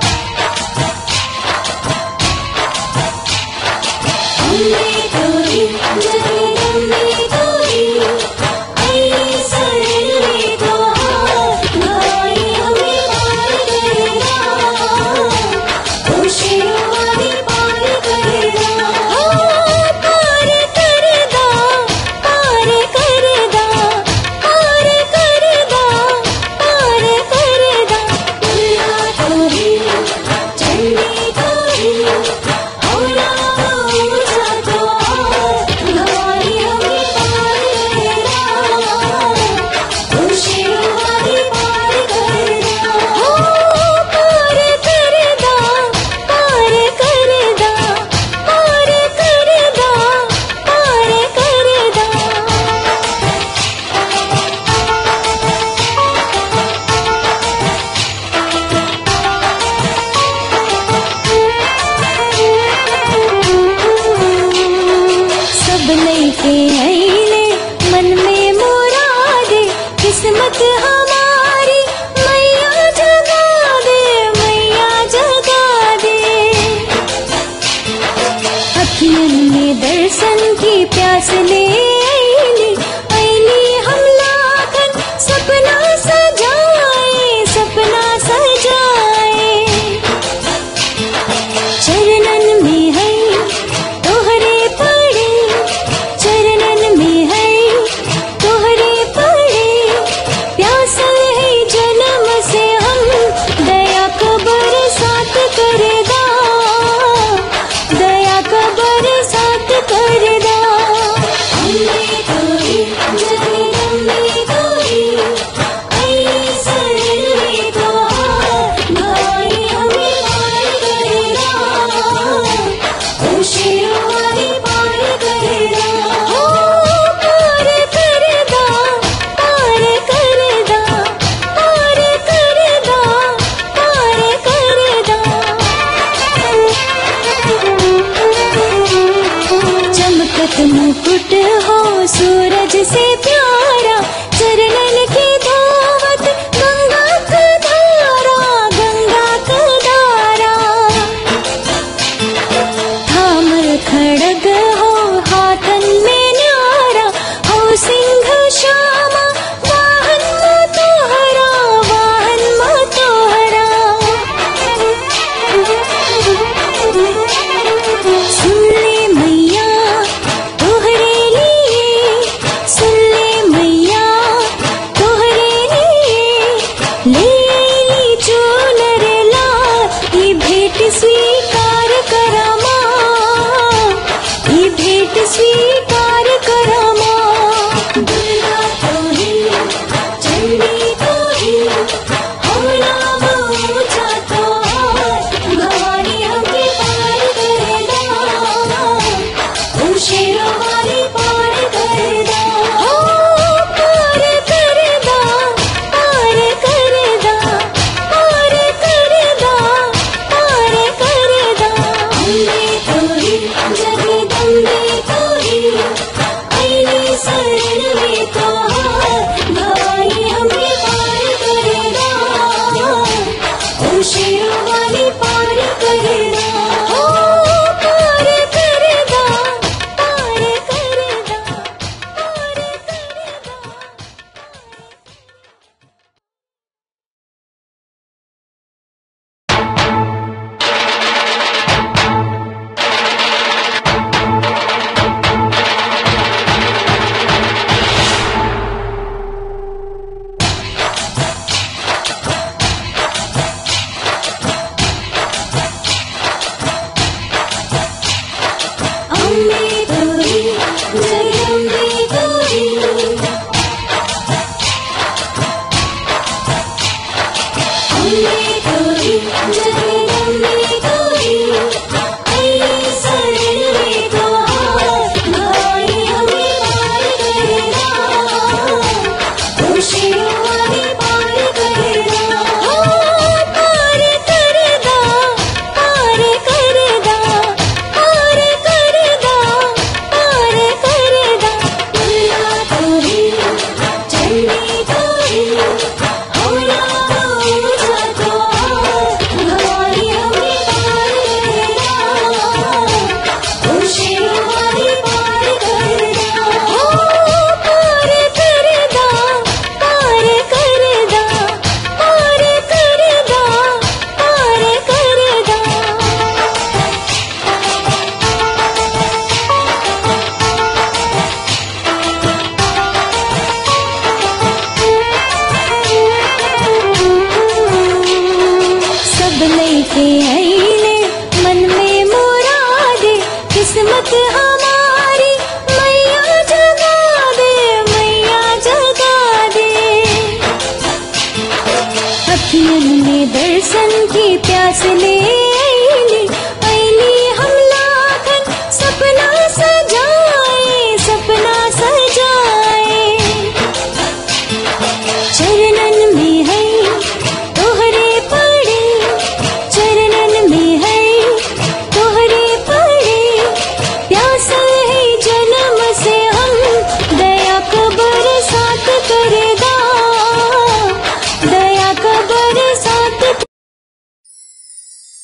अम्बे गौरी जय अम्बे गौरी आई सरले दो भाई हमें पार करेगा खुशियों पार करेगा पार करदा पार करदा पार करदा पार करदा दुर्गा गौरी चंडी गौरी औरा ऊंचा द्वार अखियन में दर्शन की प्यास ले आईली आईली हम लाखन सपना सजाए सपना सजाए चरणन में है तोहरे पड़े चरणन में है तोहरे पड़े प्यासल है जन्म से हम दया कबर साथ करदा दया कबर साथ करदा अम्बे तोरी जगदम्बे तोरी आई शरण में तोहार भाई हमें पार करदा ओ शेरवाली पार करदा हो पार करदा पार करदा पार करदा पार करदा चमकत मुकुट हो सूरज से प्यारा चरणन की धावत गंगा का धारा गंगा का धारा थामर खड़ग हो हाथन में न्यारा हो सिंह श्यामा वाहन मो तोहरा वाहन मो तोहरा सुन ले मैया तोहरे लिए सुन ले मैया तोहरे लिए ले ली चूनर लाल ये भेंट स्वीकार करा माँ ये भेंट स्वीकार करा माँ दुर्गा तो ही चंडी तो ही हम नाम ऊंचा तो भवानी हमके पार करेगा ओ शेरवाली पार करदा हो पार करदा पार करदा पार करदा पार करदा अम्बे तोरी जगदम्बे तोरी आईली शरण में तोहार भवानी हमें पार करदा ओ शेरवाली पार करदा हो पार करदा पार करदा पार करदा अम्बे तोरी जगदम्बे तोरी अम्बे तोरी जगदम्बे तोरी आई शरण में तोहार भवानी हमें पार करदा ओ शेरवाली पार करदा हो पार करदा पार करदा पार करदा पार करदा दुर्गा तोरी चंडी तोरी हम नाम ऊंचा तोहार भवानी हमें पार करदा ओ शेरवाली पार करदा हो पार करदा पार करदा पार करदा पार करदा सब लेके आईले मन में मुरादे किस्मत हमारी मैया जगा दे मैया जगा दे अखियन में दर्शन की प्यास ले आईली आईली हम लाखन सपना सजाए सपना सजाए चरणन में है तोहरे पड़े चरणन में है तोहरे पड़े प्यासल है जन्म से हम दया कबर साथ करदा दया कबर साथ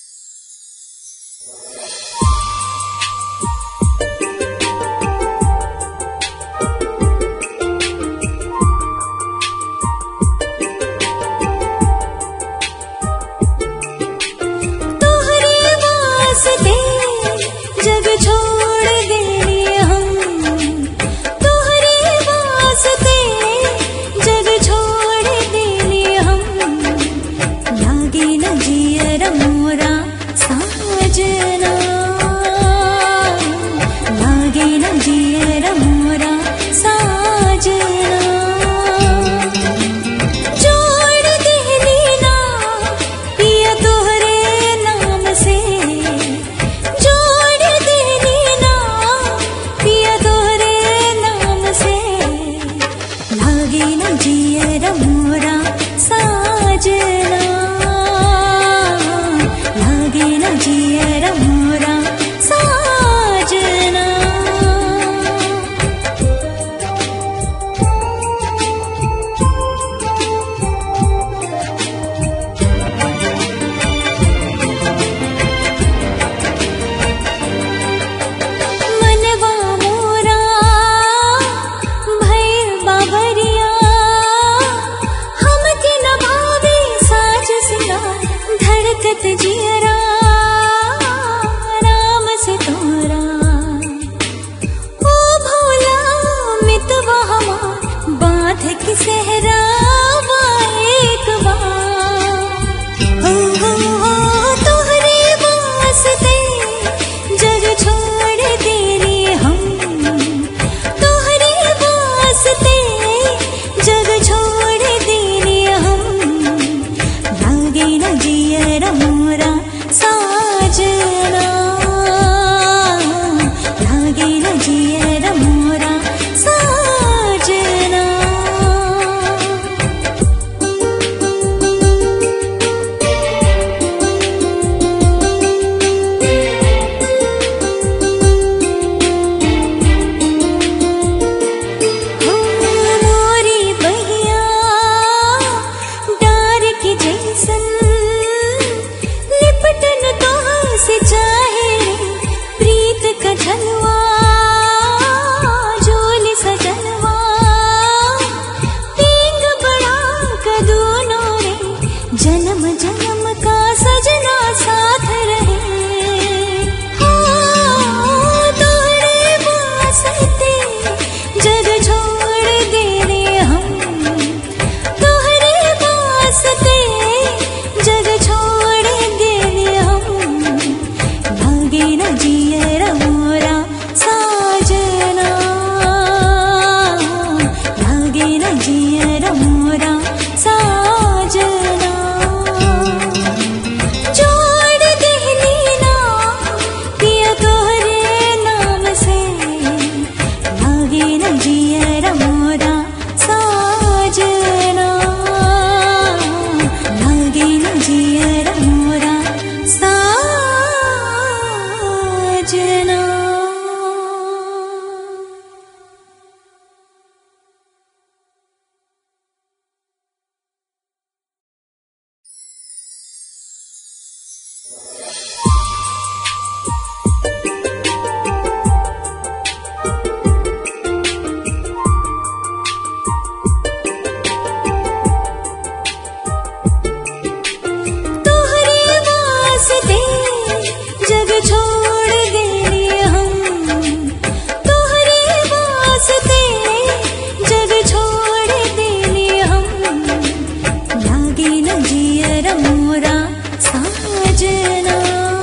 तोहरे वास्ते जग छोड़ गए हम तोहरे वास्ते जग छोड़ देने हम लागे न जियर मोरा साजना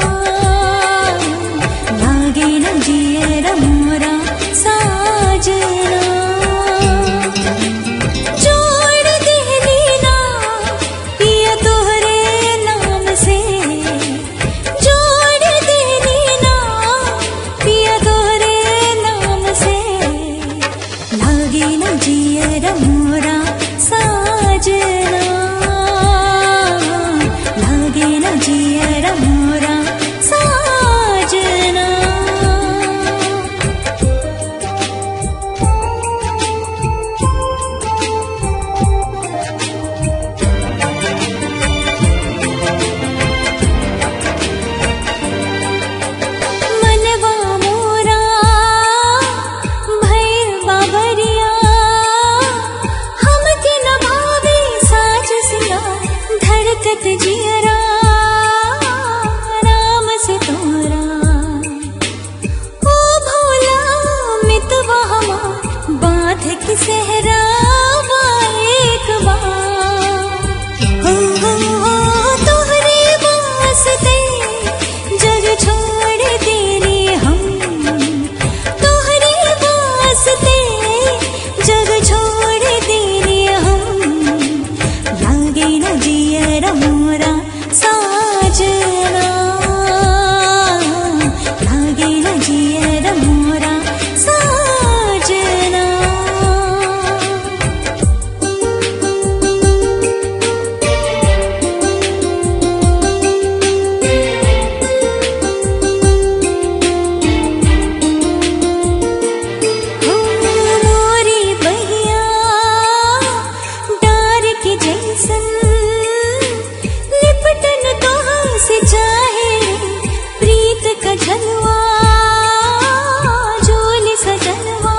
लागे न जियर मोरा साजना जोड़ देनी ना पिया तोहरे नाम से जोड़ देनी ना पिया तोहरे नाम से लागे न जियर मोरा साजना लागे न जियर मोरा साजना मनवा मोरा भैर बाबरिया हमके नभावे साज सिया धड़कत जियरा नाम से तोरा ओ भोला मितवा हमार बांध के सहरा एक बार हो हो हो तोहरे वास्ते जग छोड़ देने हम तोहरे वास्ते जग छोड़ देने हम लागे न जियर मोरा साजना लागे न जियर मोरा साजना हो मोरी बहिया डार के जैसन लिपटन तोहाँ से चाहे प्रीत का झलवा झोल सजनवा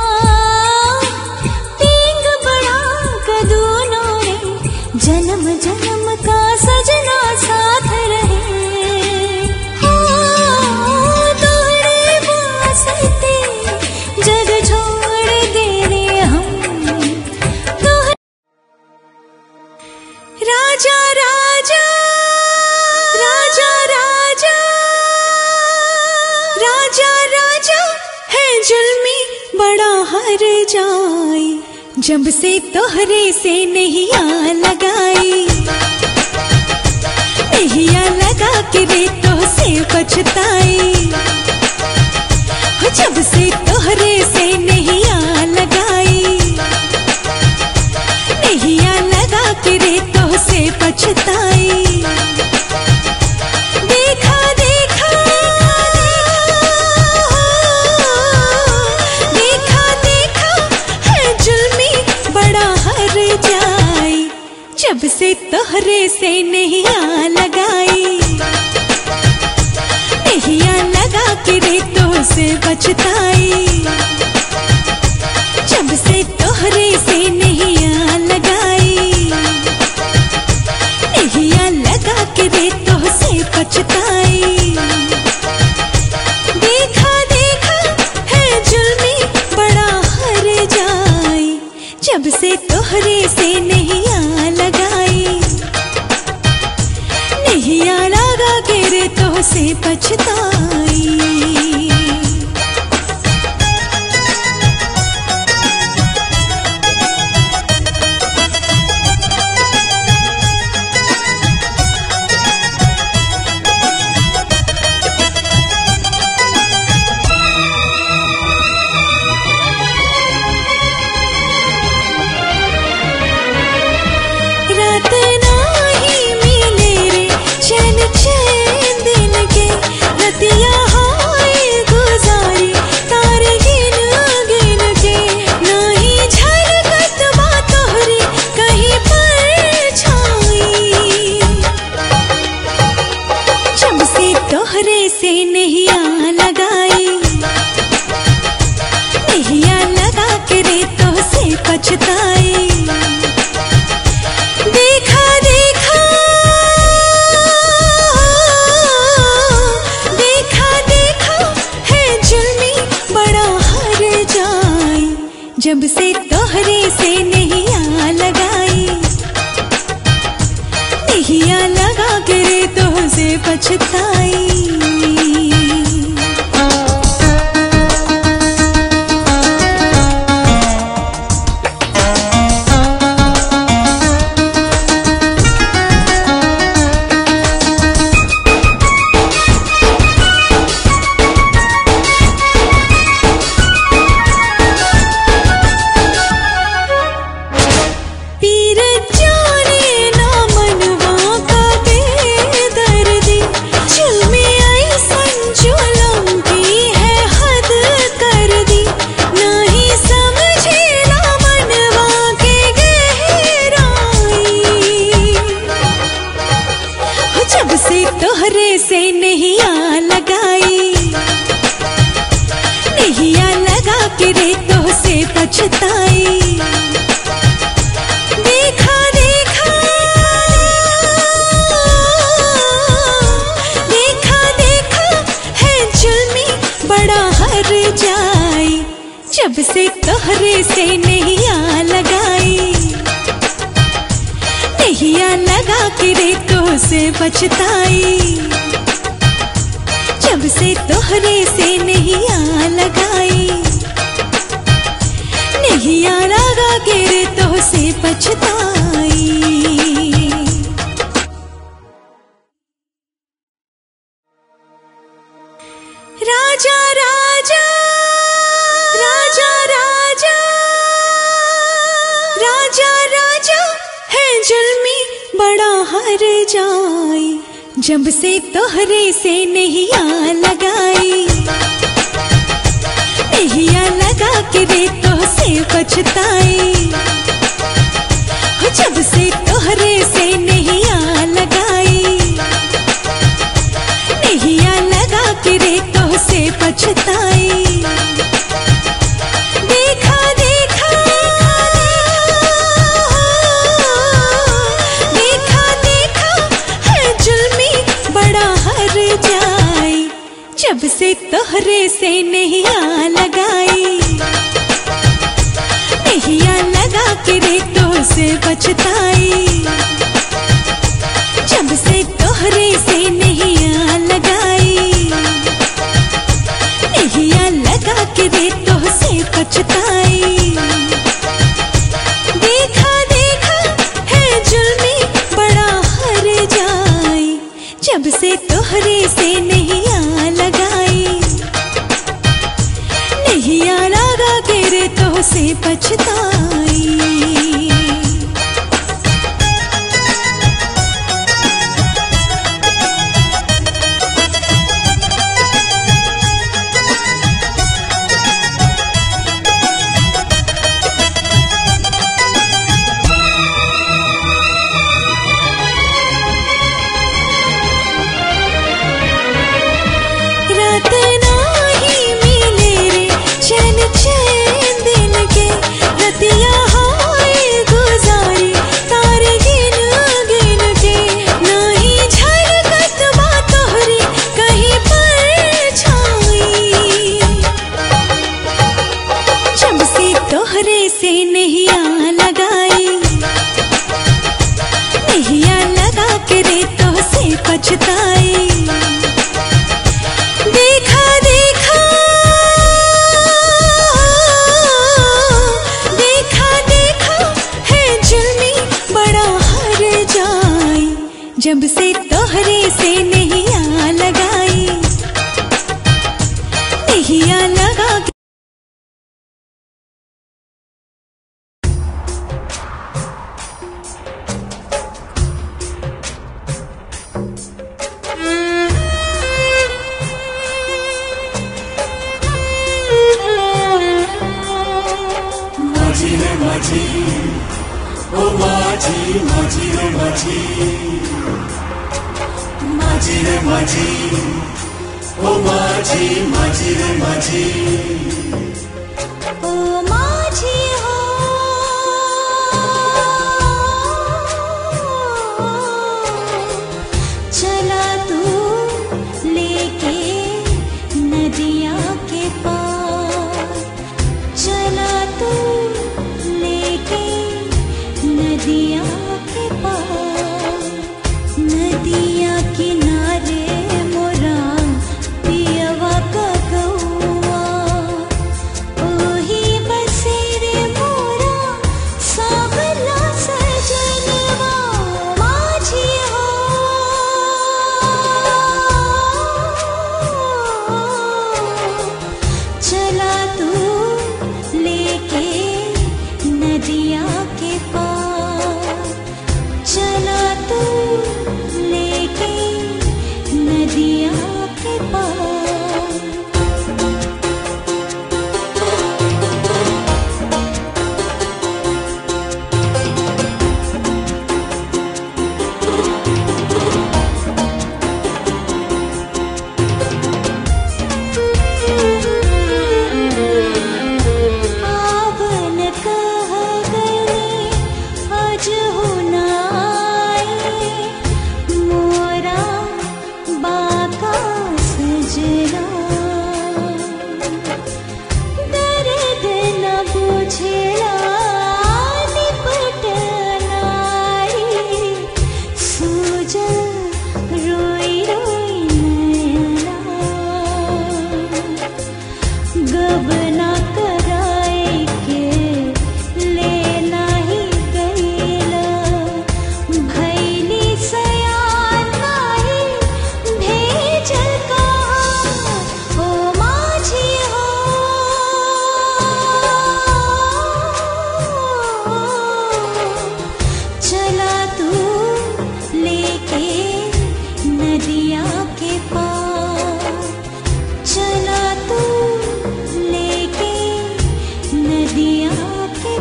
पींग बड़ा का दोनों रे जन्म जन्म का सजना साथ रहे हो तोहरे वास्ते जग छोड़ दे रे हम तोहरे राजा राजा राजा राजा राजा राजा है जुल्मी बड़ा हर जाए जब से तोहरे से नहीं आ लगाई नहिया लगा के रे तो से पछताई हो जब से तोहरे से नहीं आ लगाई नहिया लगा के रे तो से पछताई देखा देखा देखा देखा है जुल्मी बड़ा हर जाए जब से तोहरे से नहीं आ लगाई नहिया लगा के रे तो से बचताई जब से तोहरे से नहीं आ लगाई नहिया लगा के रे तो से पछताई देखा देखा है जुल्मी बड़ा हर जाए जब से तोहरे से नहीं आ लगाई नहीं आ लगा के रे तो से पछताई रात नाही मिले रे चैन चैन दिल के जब से तोहरे से नहीं आ लगाई नहीं लगा के रे तो से पछताई पीर जाने ना मनवा का बेदर्दी चुल में आई संजुलम की है हद कर दी नहीं समझे ना मनवा के गहराई हो जब से तोहरे से नहीं आ लगाई नहीं आ लगा के रे तो से पछताई देखा देखा देखा देखा है जुल्मी बड़ा हर जाई जब से तोहरे से नहीं आ लगाई नहीं आ लगा के रे तो से बचताई जब से तोहरे से नहीं आ लगाई नहीं आ लगा के रे तो से पछताई राजा राजा राजा राजा राजा राजा है जुल्मी बड़ा हर जाई जब से तोहरे से नहीं आ लगाई नहीं आ लगा के रे तो से पछताई हो जब से तोहरे से नहीं आ लगाई नहीं आ लगा के रे तो से पछताई देखा देखा देखा देखा है जुल्मी बड़ा हर जाई जब से तोहरे से नहीं आ लगाई नहीं आ लगा के रे तो से पछताई जब से तोहरे से नहीं आ लगाई नहीं आ लगा के रे तो से पछताई देखा देखा है जुल्मी बड़ा हर जाई जब से तोहरे से नहीं आ लगाई नहीं आ लगा के रे तो से पछताई रात नाही मिले रे चैन चैन दिन के रतिया हाय गुजारी तार गिन गिन के नाही झलकत बा तोहरी कहीं पर छाई जब से तोहरे से नहीं आ लगाई नहीं आ लगा के रे तो से पछताई देखा देखा देखा देखा है जुल्मी बड़ा हर जाई जब से तोहरे से नहीं आ लगाई नहीं आ लगा के माझी रे माझी ओ माझी माझी रे माझी माझी रे माझी ओ माझी माझी रे माझी ओ माझी हो चला तू लेके नदिया के पार चला तू बुझला निपट नारी सूजल रोई रोई नैना गबना कराए के लेना ही गईला भैली सयान नाही भेजल कहाँ ओ माझी हो चला तू लेके नदिया के पार चला तू लेके नदिया के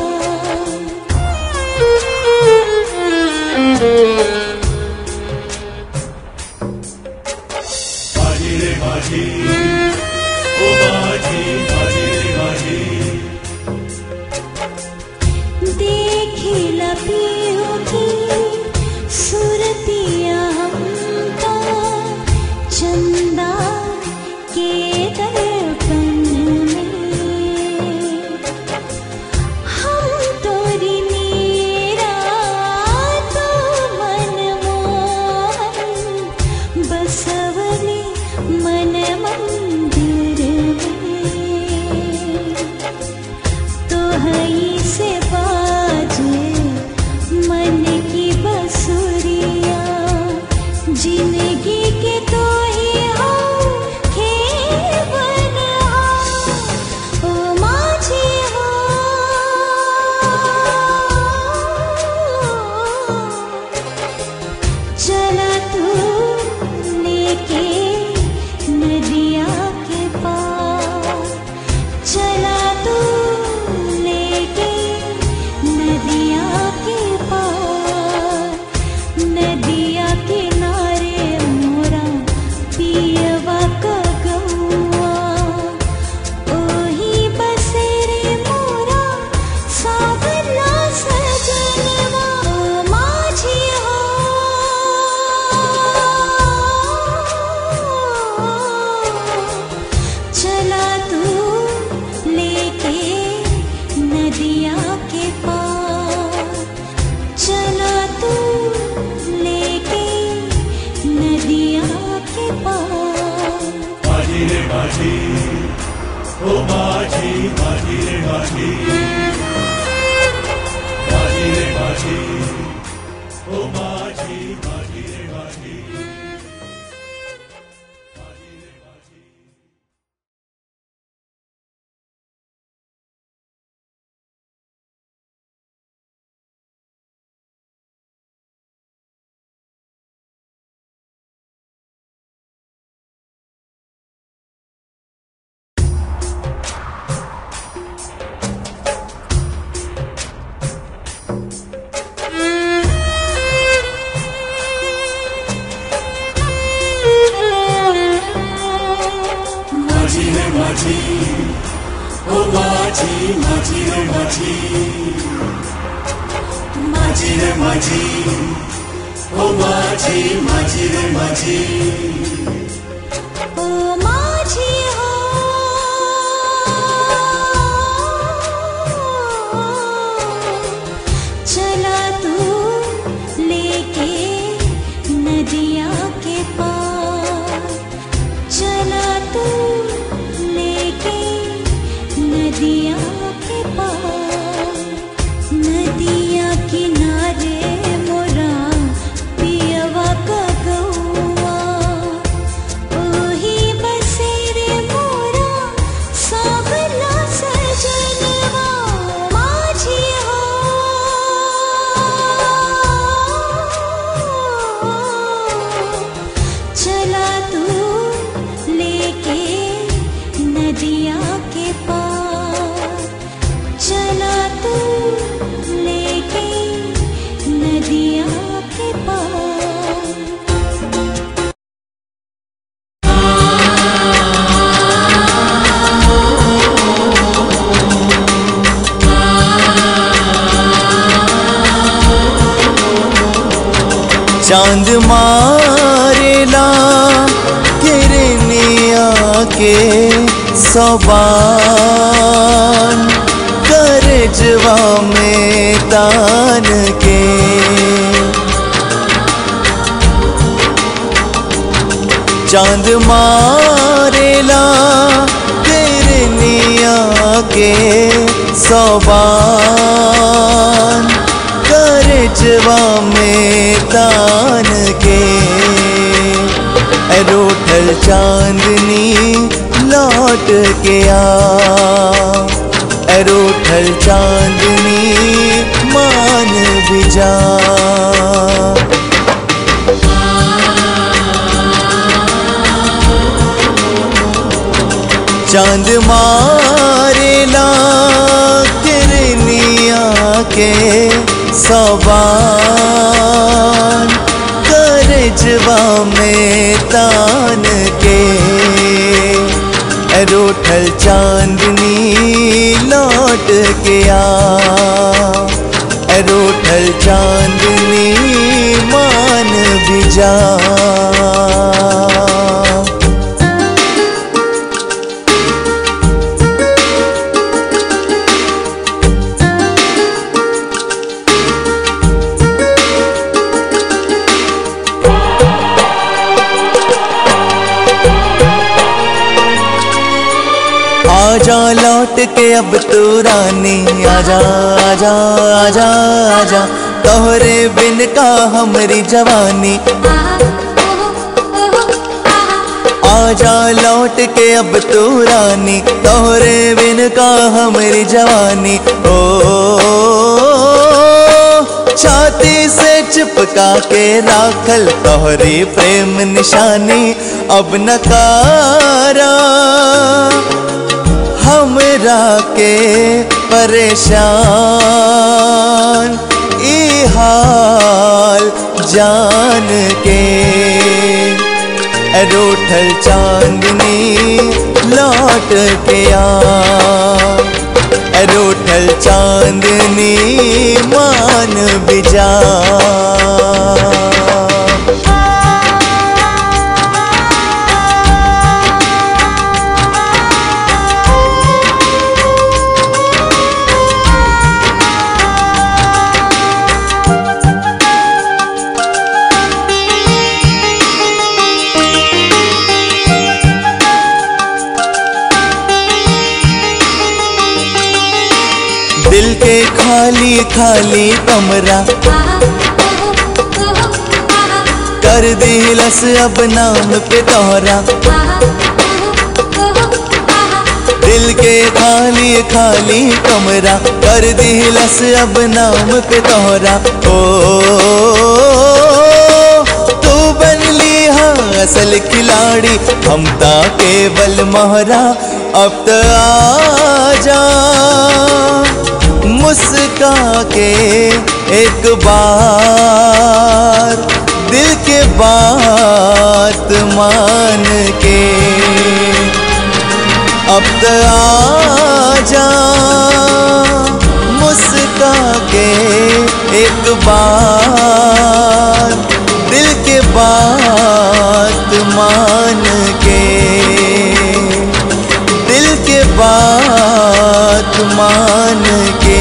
माझी रे माझी ओ माझी माझी रे माझी देखिला पियो की सुरतिया हमका चंदा के दर्पण में हम तोरी मीरा तो मन मोहन बसवली मन मंदिर में तो हई से बाजे मन की बसुरिया जिंदगी के तो ही हो खेवन हो ओ माझी हो चला तू लेके नदिया के पार चला तू लेके नदिया के पार नदिया किनारे मोरा पियवा का गौआ ओही बसेरे मोरा सावला सजनवा ओ माझी हो चला तू लेके नदिया के पार चला तू लेके नदिया के पार माझी रे माझी ओ माझी माझी रे माझी माझी रे माझी ओ माझी माझी रे माझी माझी रे माझी माझी रे माझी ओ माझी माझी रे माझी माझी रे माझी ओ माझी माझी रे माझी ओ माझी हो चला तू लेके नदिया के पार चला तू लेके नदिया के पार नदिया किनारे मोरा पियवा का गौआ ओही बसेरे मोरा सावला सजनवा माझी हो चला तू लेके नदिया के पार चला तू लेके नदिया के पार चांद मारेला किरने आके सबान करजवा में तान के चांद मारेला तेरे निया के सौबान करजवा में तान के रूठल चांदनी लौट के आ रूठल चांदनी मान भी जा चांद मारेला किरनिया के सवान करजवा में तान के रूठल चांदनी लौट के आ रूठल चांदनी मान भी जा आजा लौट के अब तू रानी आजा आजा आजा आजा तोहरे बिन का हमरी जवानी आजा लौट के अब तू रानी तोहरे बिन का हमरी जवानी ओ छाती से चिपका के राखल तोहरी प्रेम निशानी अब नकारा हमरा के परेशान ई हाल जान के रूठल चांदनी लौट के आ रूठल चांदनी मान बिजा दिल के खाली खाली कमरा कर दिलस अब नाम पे तोहरा दिल के खाली खाली कमरा कर दिलस अब नाम पे तोहरा ओ तू बनली हाँ असल खिलाड़ी हम ता केवल मोहरा अब तो आजा मुस्का के एक बार दिल के बात मान के अब तो आजा मुस्का के एक बार दिल के बात मान के दिल के बात मान के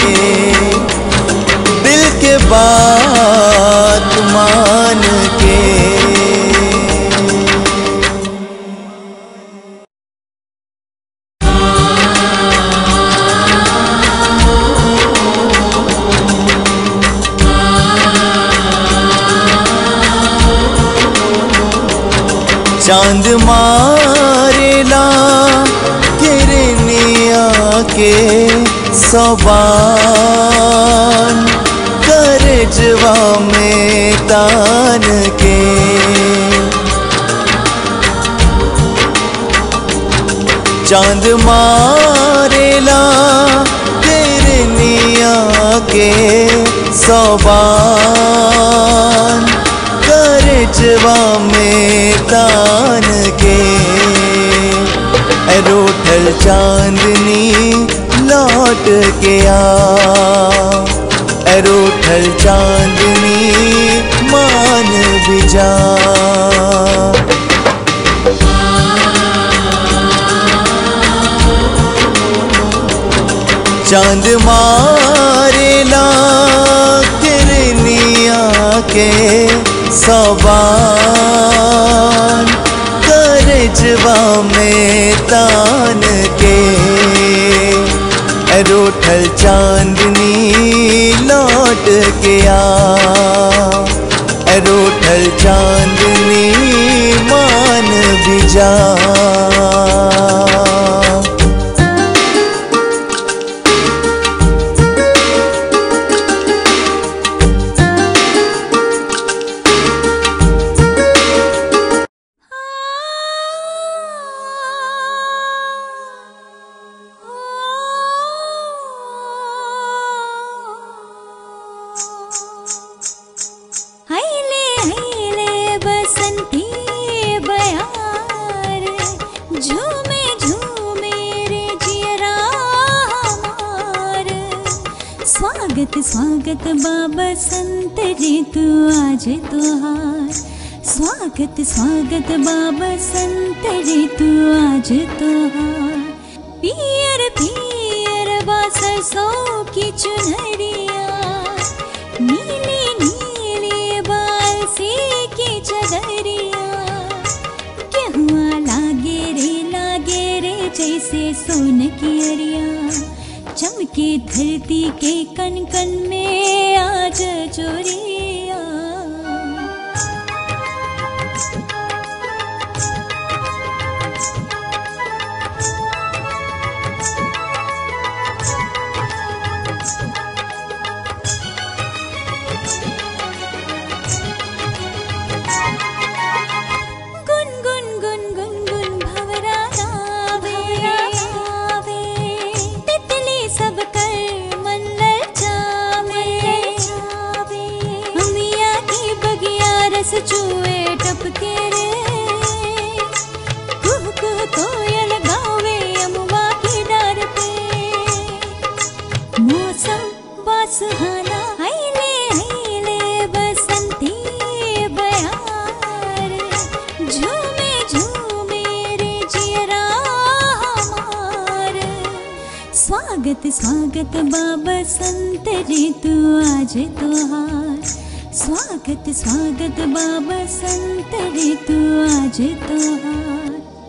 दिल के बात मान के चांद मारेला किरनिया के सवान करजवा में तान के चांद मारेला किरनिया के सवान करजवा में तान के रूठल चांदनी लौट के आ रूठल चांदनी मान भी जा चांद मारेला किरनिया के सवान करजवा में तान के रूठल चांदनी लौट के आ रूठल चांदनी मान भी जा हैले हैले बसंती बयार झूमे झूमे रे जियरा हमार स्वागत स्वागत बाबा संत जी तू आज तुहार स्वागत स्वागत बाबा संत जी तू आज तुहार पियर पियर बाससों की चुनरिया नीली नीली बाल से की चदरिया केहुआ लागे रे लागे रे जैसे सोन की अरिया चमके धरती के कन कन में आज चोरिया गुन गुन गुन गुन गुन भवरा गावे तितली सब कर मन ललचावे अमिया की बगिया रस चुए टपके रे कुह कुह कोयल गावे अमुआ की डार पे मौसम बासुहाना आइले आइले बसंती बयार झूमे झूमे रे जियरा हमार स्वागत स्वागत बाबा संत जी तू आज तुहार स्वागत स्वागत बाबा संत जी तू आज तुहार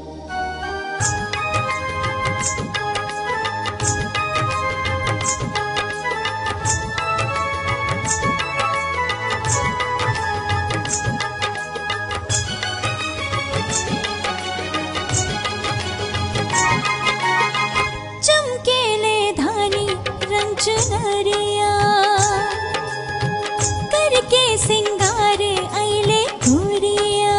चमकेले धानी रंग चुनरिया करके सिंगारे आइले गोरिया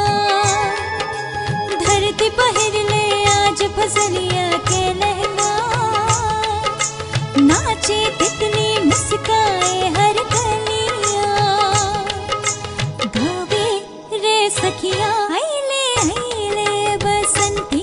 धरती पहिरले आज फसलिया के लहंगा नाचे तितली मुस्काए हर कलिया गावे रे सखिया आइले आइले बसंती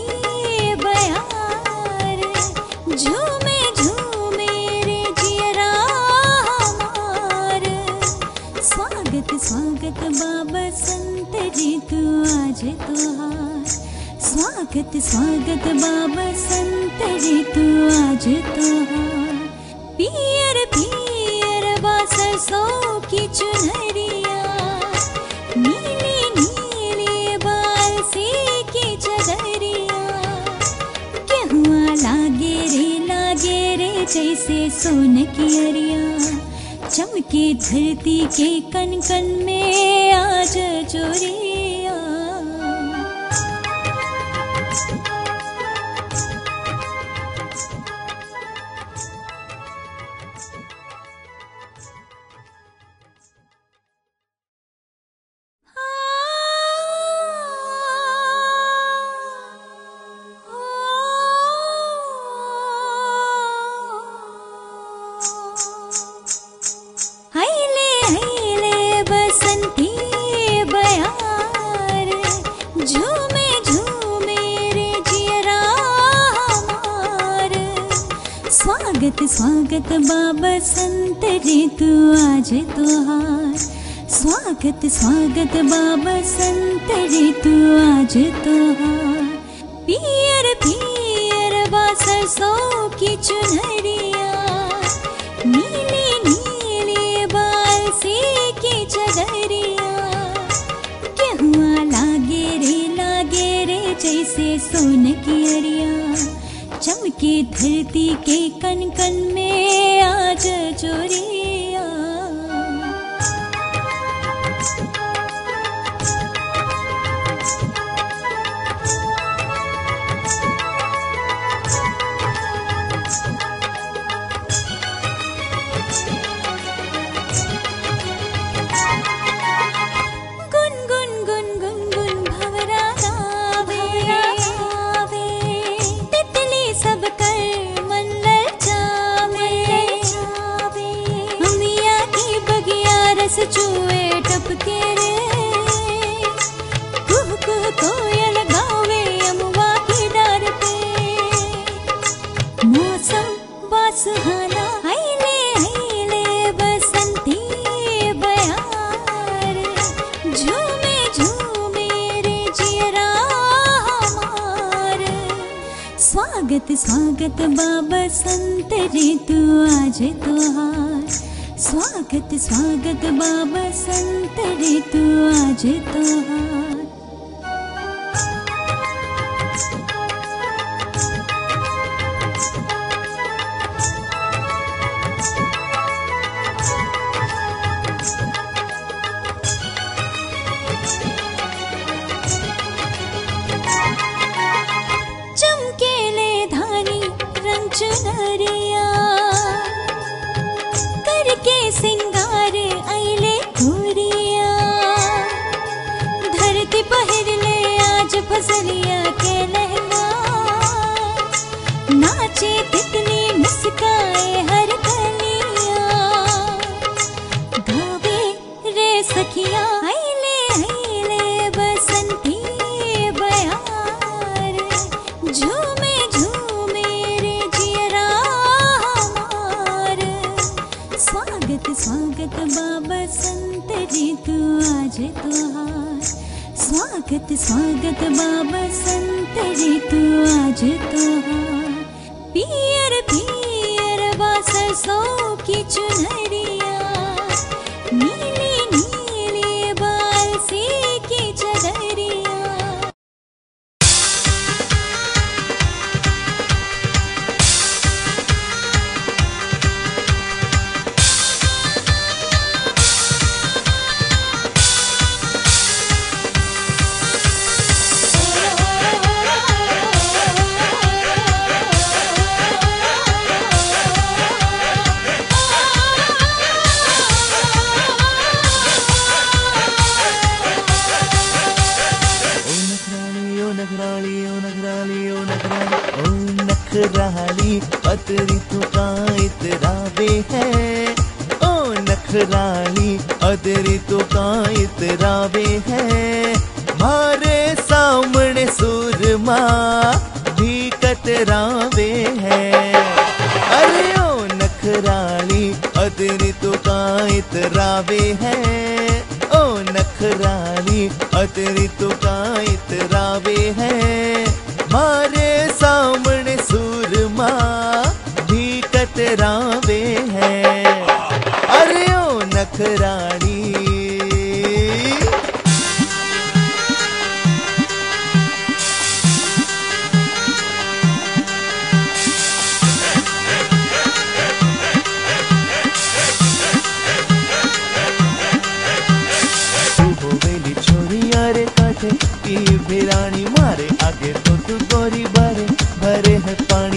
बयार झूमे झूमे रे जियरा हमार स्वागत स्वागत बाबा संत जी तू आज तुहार स्वागत स्वागत बाबा संत जी तू आज तुहार पियर पियर बाससों की चुनरिया नीली नीली बाल से की चदरिया केहुआ लागे रे लागे रे जैसे सोन की अरिया चमके धरती के कन कन में आज चोरिया हैले हैले बसंती बयार झूमे झूमे रे जियरा हमार स्वागत स्वागत बाबा संत जी तू आज तुहार स्वागत स्वागत बाबा संत जी तू आज तुहार पियर पियर बाससों की चुनरिया सोन की अड़िया चमके धरती के कन कन में आज जोरिया गुन गुन गुन गुन गुन भवरा गावे तितली सब कर मन ललचावे अमिया की बगिया रस चुए टपके रे कुह कुह कोयल गावे अमुआ की डार पे मौसम बासुहाना आइले आइले बसंती बयार झूमे झूमे रे जियरा हमार स्वागत स्वागत बाबा संत रे तू आज तुहार स्वागत स्वागत बाबा संत रे तू आज तुहार चमकेले धानी रंग चुनरिया करके सिंगार आइले घोरिया धरती पहिर ले आज फसलिया के लहंगा नाचे तितली मुस्काए हर कलिया गावे रे सखिया आइले आइले बसंती बयार झूमे झूमे रे जियरा हमार स्वागत स्वागत बाबा संत रे तू आज तुहार स्वागत स्वागत बाबा संत रे तू आज तुहार पियर पियर बासरसों की चुनरिया नीली नीली बाल सी की चदरिया ओ नखराली ओ नखराली ओ नखराली ओ नखराली ओ नखराली अतरी तू का इतरावे है ओ नखराली अतरी तू का इतरावे है मारे सामने सुरमा भी कतरावे है अरे ओ नखराली अतरी तू का इतरावे है ओ नखराली अतरी तो का इतरावे है मारे सामने सुरमा भी कतरावे है अरे ओ नखराली तू होवेली छोरिया रे काठे की भिरानी मारे आगे तो तू गोरी भरे भरे है पानी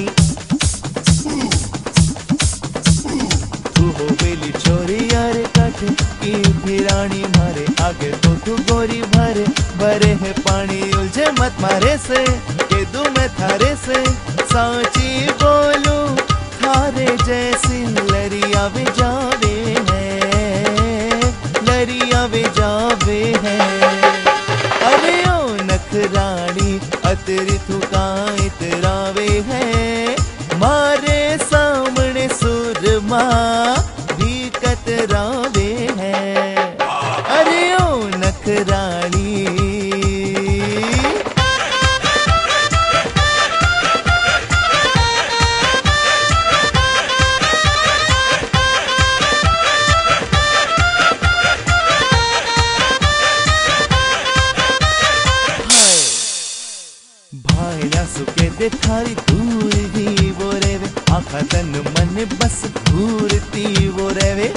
तू होवेली छोरिया रे काठे की भिरानी मारे आगे तो तू गोरी भरे भरे है पानी उलझे मत मारे से के दू मैं थारे से साची बोलू थारे जैसी लरिया वे जावे है लरिया वे जावे है अरे ओ नखरानी अतरी थुका इतरावे है मारे सामने सुरमा भी कतरावे है अरे ओ नखरानी ओ कहते थारी दूर ही वो रेवे आखा तन मन बस घूरती वो रेवे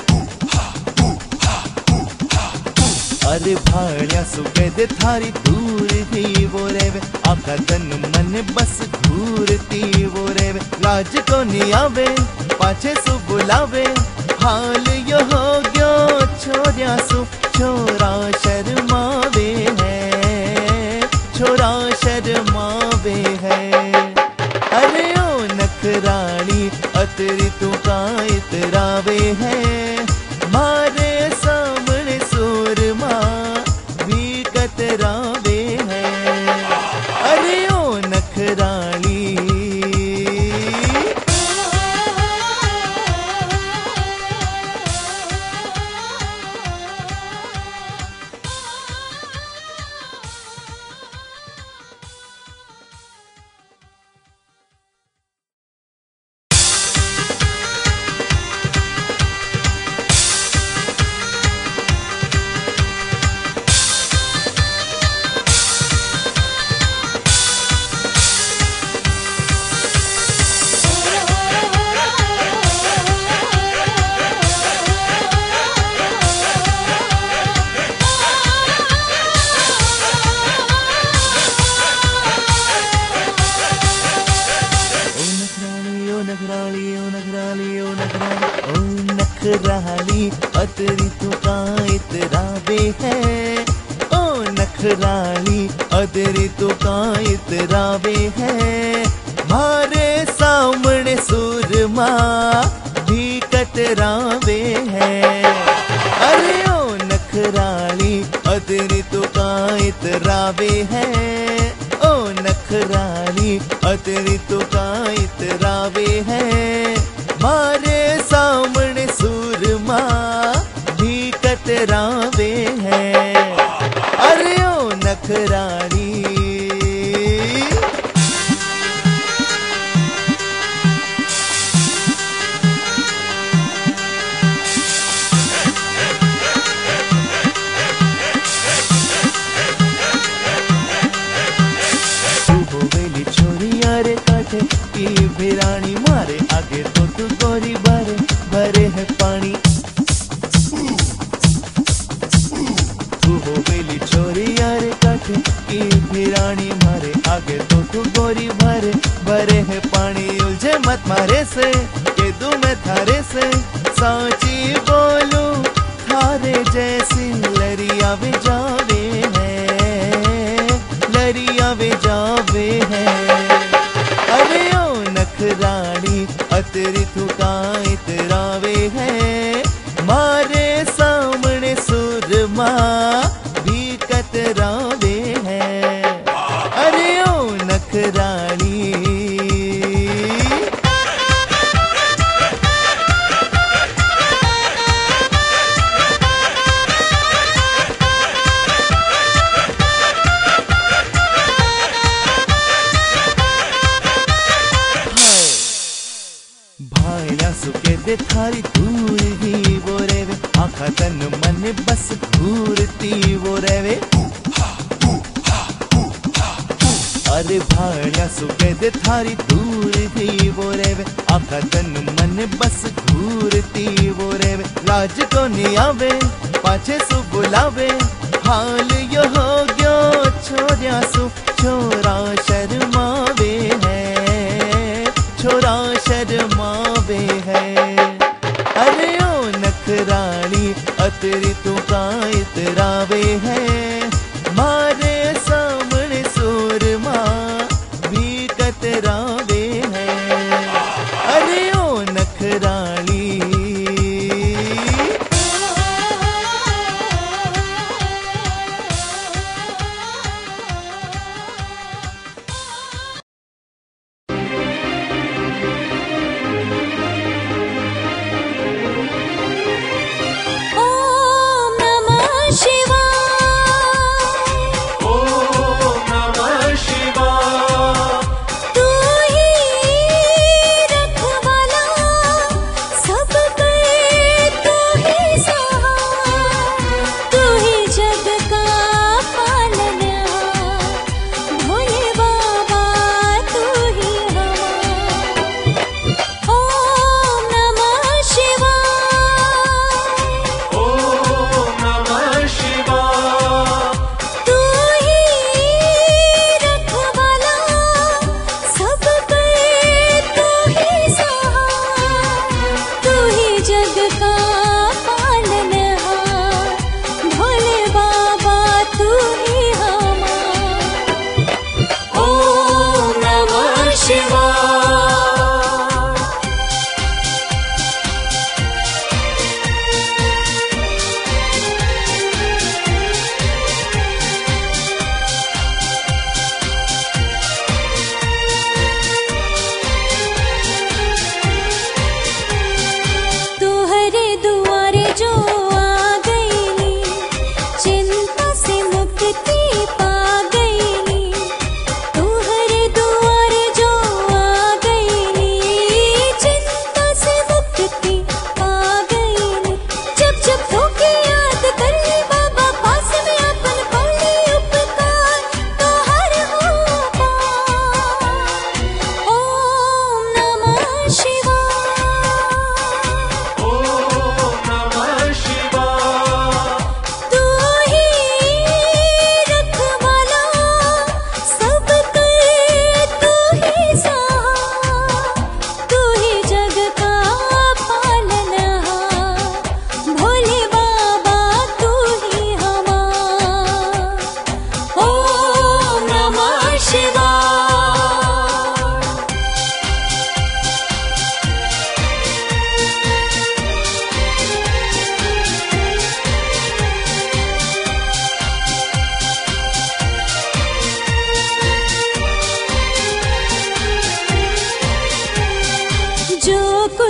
अरे भाड़िया सुगंध थारी दूर ही वो रेवे आखा तन मन बस घूरती वो रेवे लाज को नहीं आवे पाछे सु बुलावे हाल यो हो गयो छोरिया सु छोरा शर्मावे है छोरा शर्मावे है अरे ओ नखरानी अतरी तू का इतरावे है मारे सामने सूरमा भी कतरावे है अरे ओ नखरानी ओ नखराली ओ नखराली ओ नखराली ओ नखराली ओ नखराली अतरी तू का इतरावे है ओ नखराली अतरी तू का इतरावे है मारे सामने सुरमा भी कतरावे है अरे ओ नखराली अतरी तू का इतरावे है ओ नखराली अतरी तो का इतरावे है मारे सामने सूरमा भी कतरावे है अरे ओ नखराली तू होवेली छोरी यारे काठे की भिरानी मारे आगे तो तू गोरी भरे भरे है पानी तू होवेली छोरी यारे काठे की भिरानी मारे आगे तो तू गोरी भरे भरे है पानी उलझे मत मारे से के दू मैं थारे से साची बोलू थारे जैसी लरिया भी जावे है लरिया वे जावे है अरे ओ नखरानी अतरी थुका इतरावे है मारे सामने सुरमा भी कतरावे है अरे ओ नखरानी भाईला सुके दे थारी दूर ही वो रेवे आखा तन मन बस घूरती वो रेवे अरे भाईला सुके दे थारी दूर ही वो रेवे आखा तन मन बस घूरती वो रेवे लाज को नहीं आवे पाछे सु बुलावे हाल यो हो गयो छोरिया सु छोरा शर्मावे है छोरा शर्मावे है अरे ओ नखरानी अतरी तू का इतरावे है मारे सामने सूरमा भी कतरावे है अरे ओ नखरानी ॐ नमः शिवाय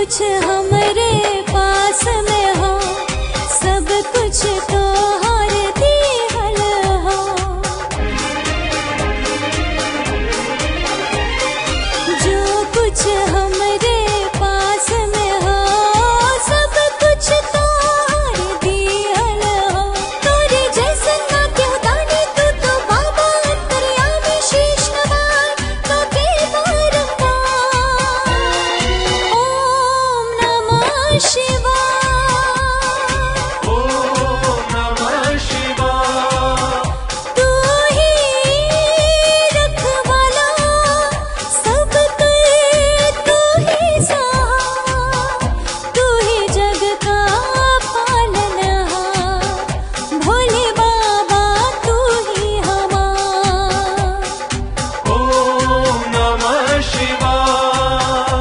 कुछ हमरे पास में हो सब कुछ तो हर दिहल हो जो कुछ हमरे पास में हो सब कुछ तो हर दिहल हो तोरे जैसन ना क्यों दानी तू तो बाबा अंतर्यामी शीश नवार तो के बारंबार ओम नमः शिवाय ओम नमः शिवाय तू ही रखवाला सब कर तू ही सहाय तू ही जग का पालनहार भोले बाबा तू ही हमार ओम नमः शिवाय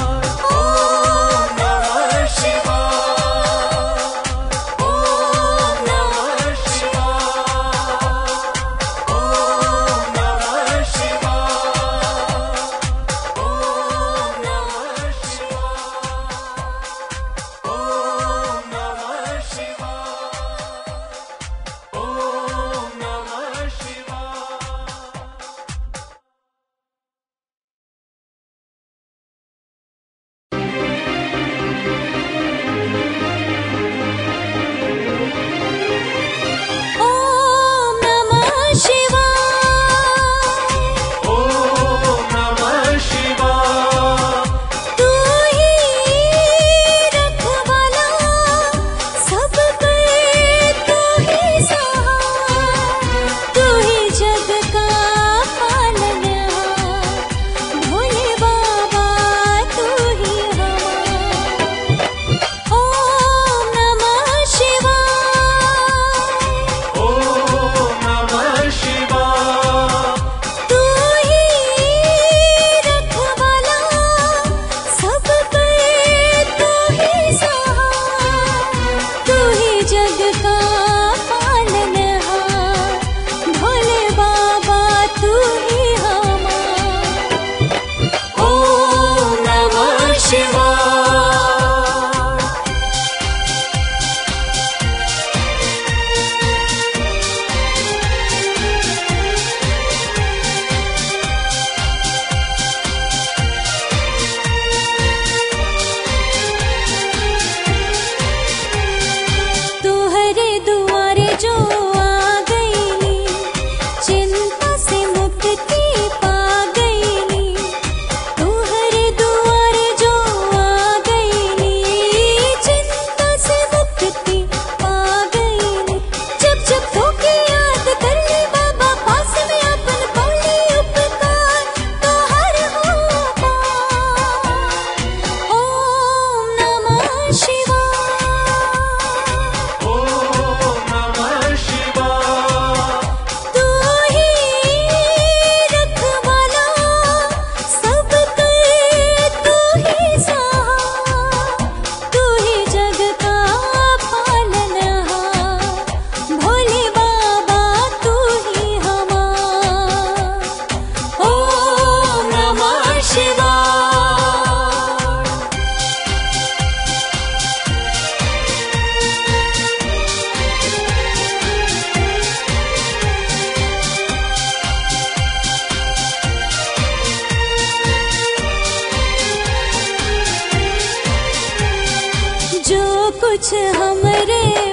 ओम नमः शिवाय ओम नमः शिवाय ओम नमः शिवाय ओम नमः शिवाय ओम नमः शिवाय ओम नमः शिवाय ओम नमः शिवाय ओम नमः शिवाय तू ही रखवाला सब कर तू ही सहाय तू ही जग का पालनहार भोले बाबा तू ही हमार ओम नमः शिवाय ओम नमः शिवाय तू ही रखवाला सब कर तू ही सहाय तू ही जग का पालनहार भोले बाबा तू ही हमार ओम नमः शिवाय तुहरे दुआरे जो आ गईली चिंता से मुक्ति पा गईली तुहरे दुआरे जो आ गईली चिंता से मुक्ति पा गईली जब जब धोखे याद कर ली बाबा पास में अपन पौली उपकार तो हर हो पार ओम नमः शिवाय ओम नमः शिवाय तू ही रखवाला सब कर तू ही सहाय तू ही जग का पालनहार भोले बाबा तू ही हमार ओम नमः शिवाय जो कुछ हमरे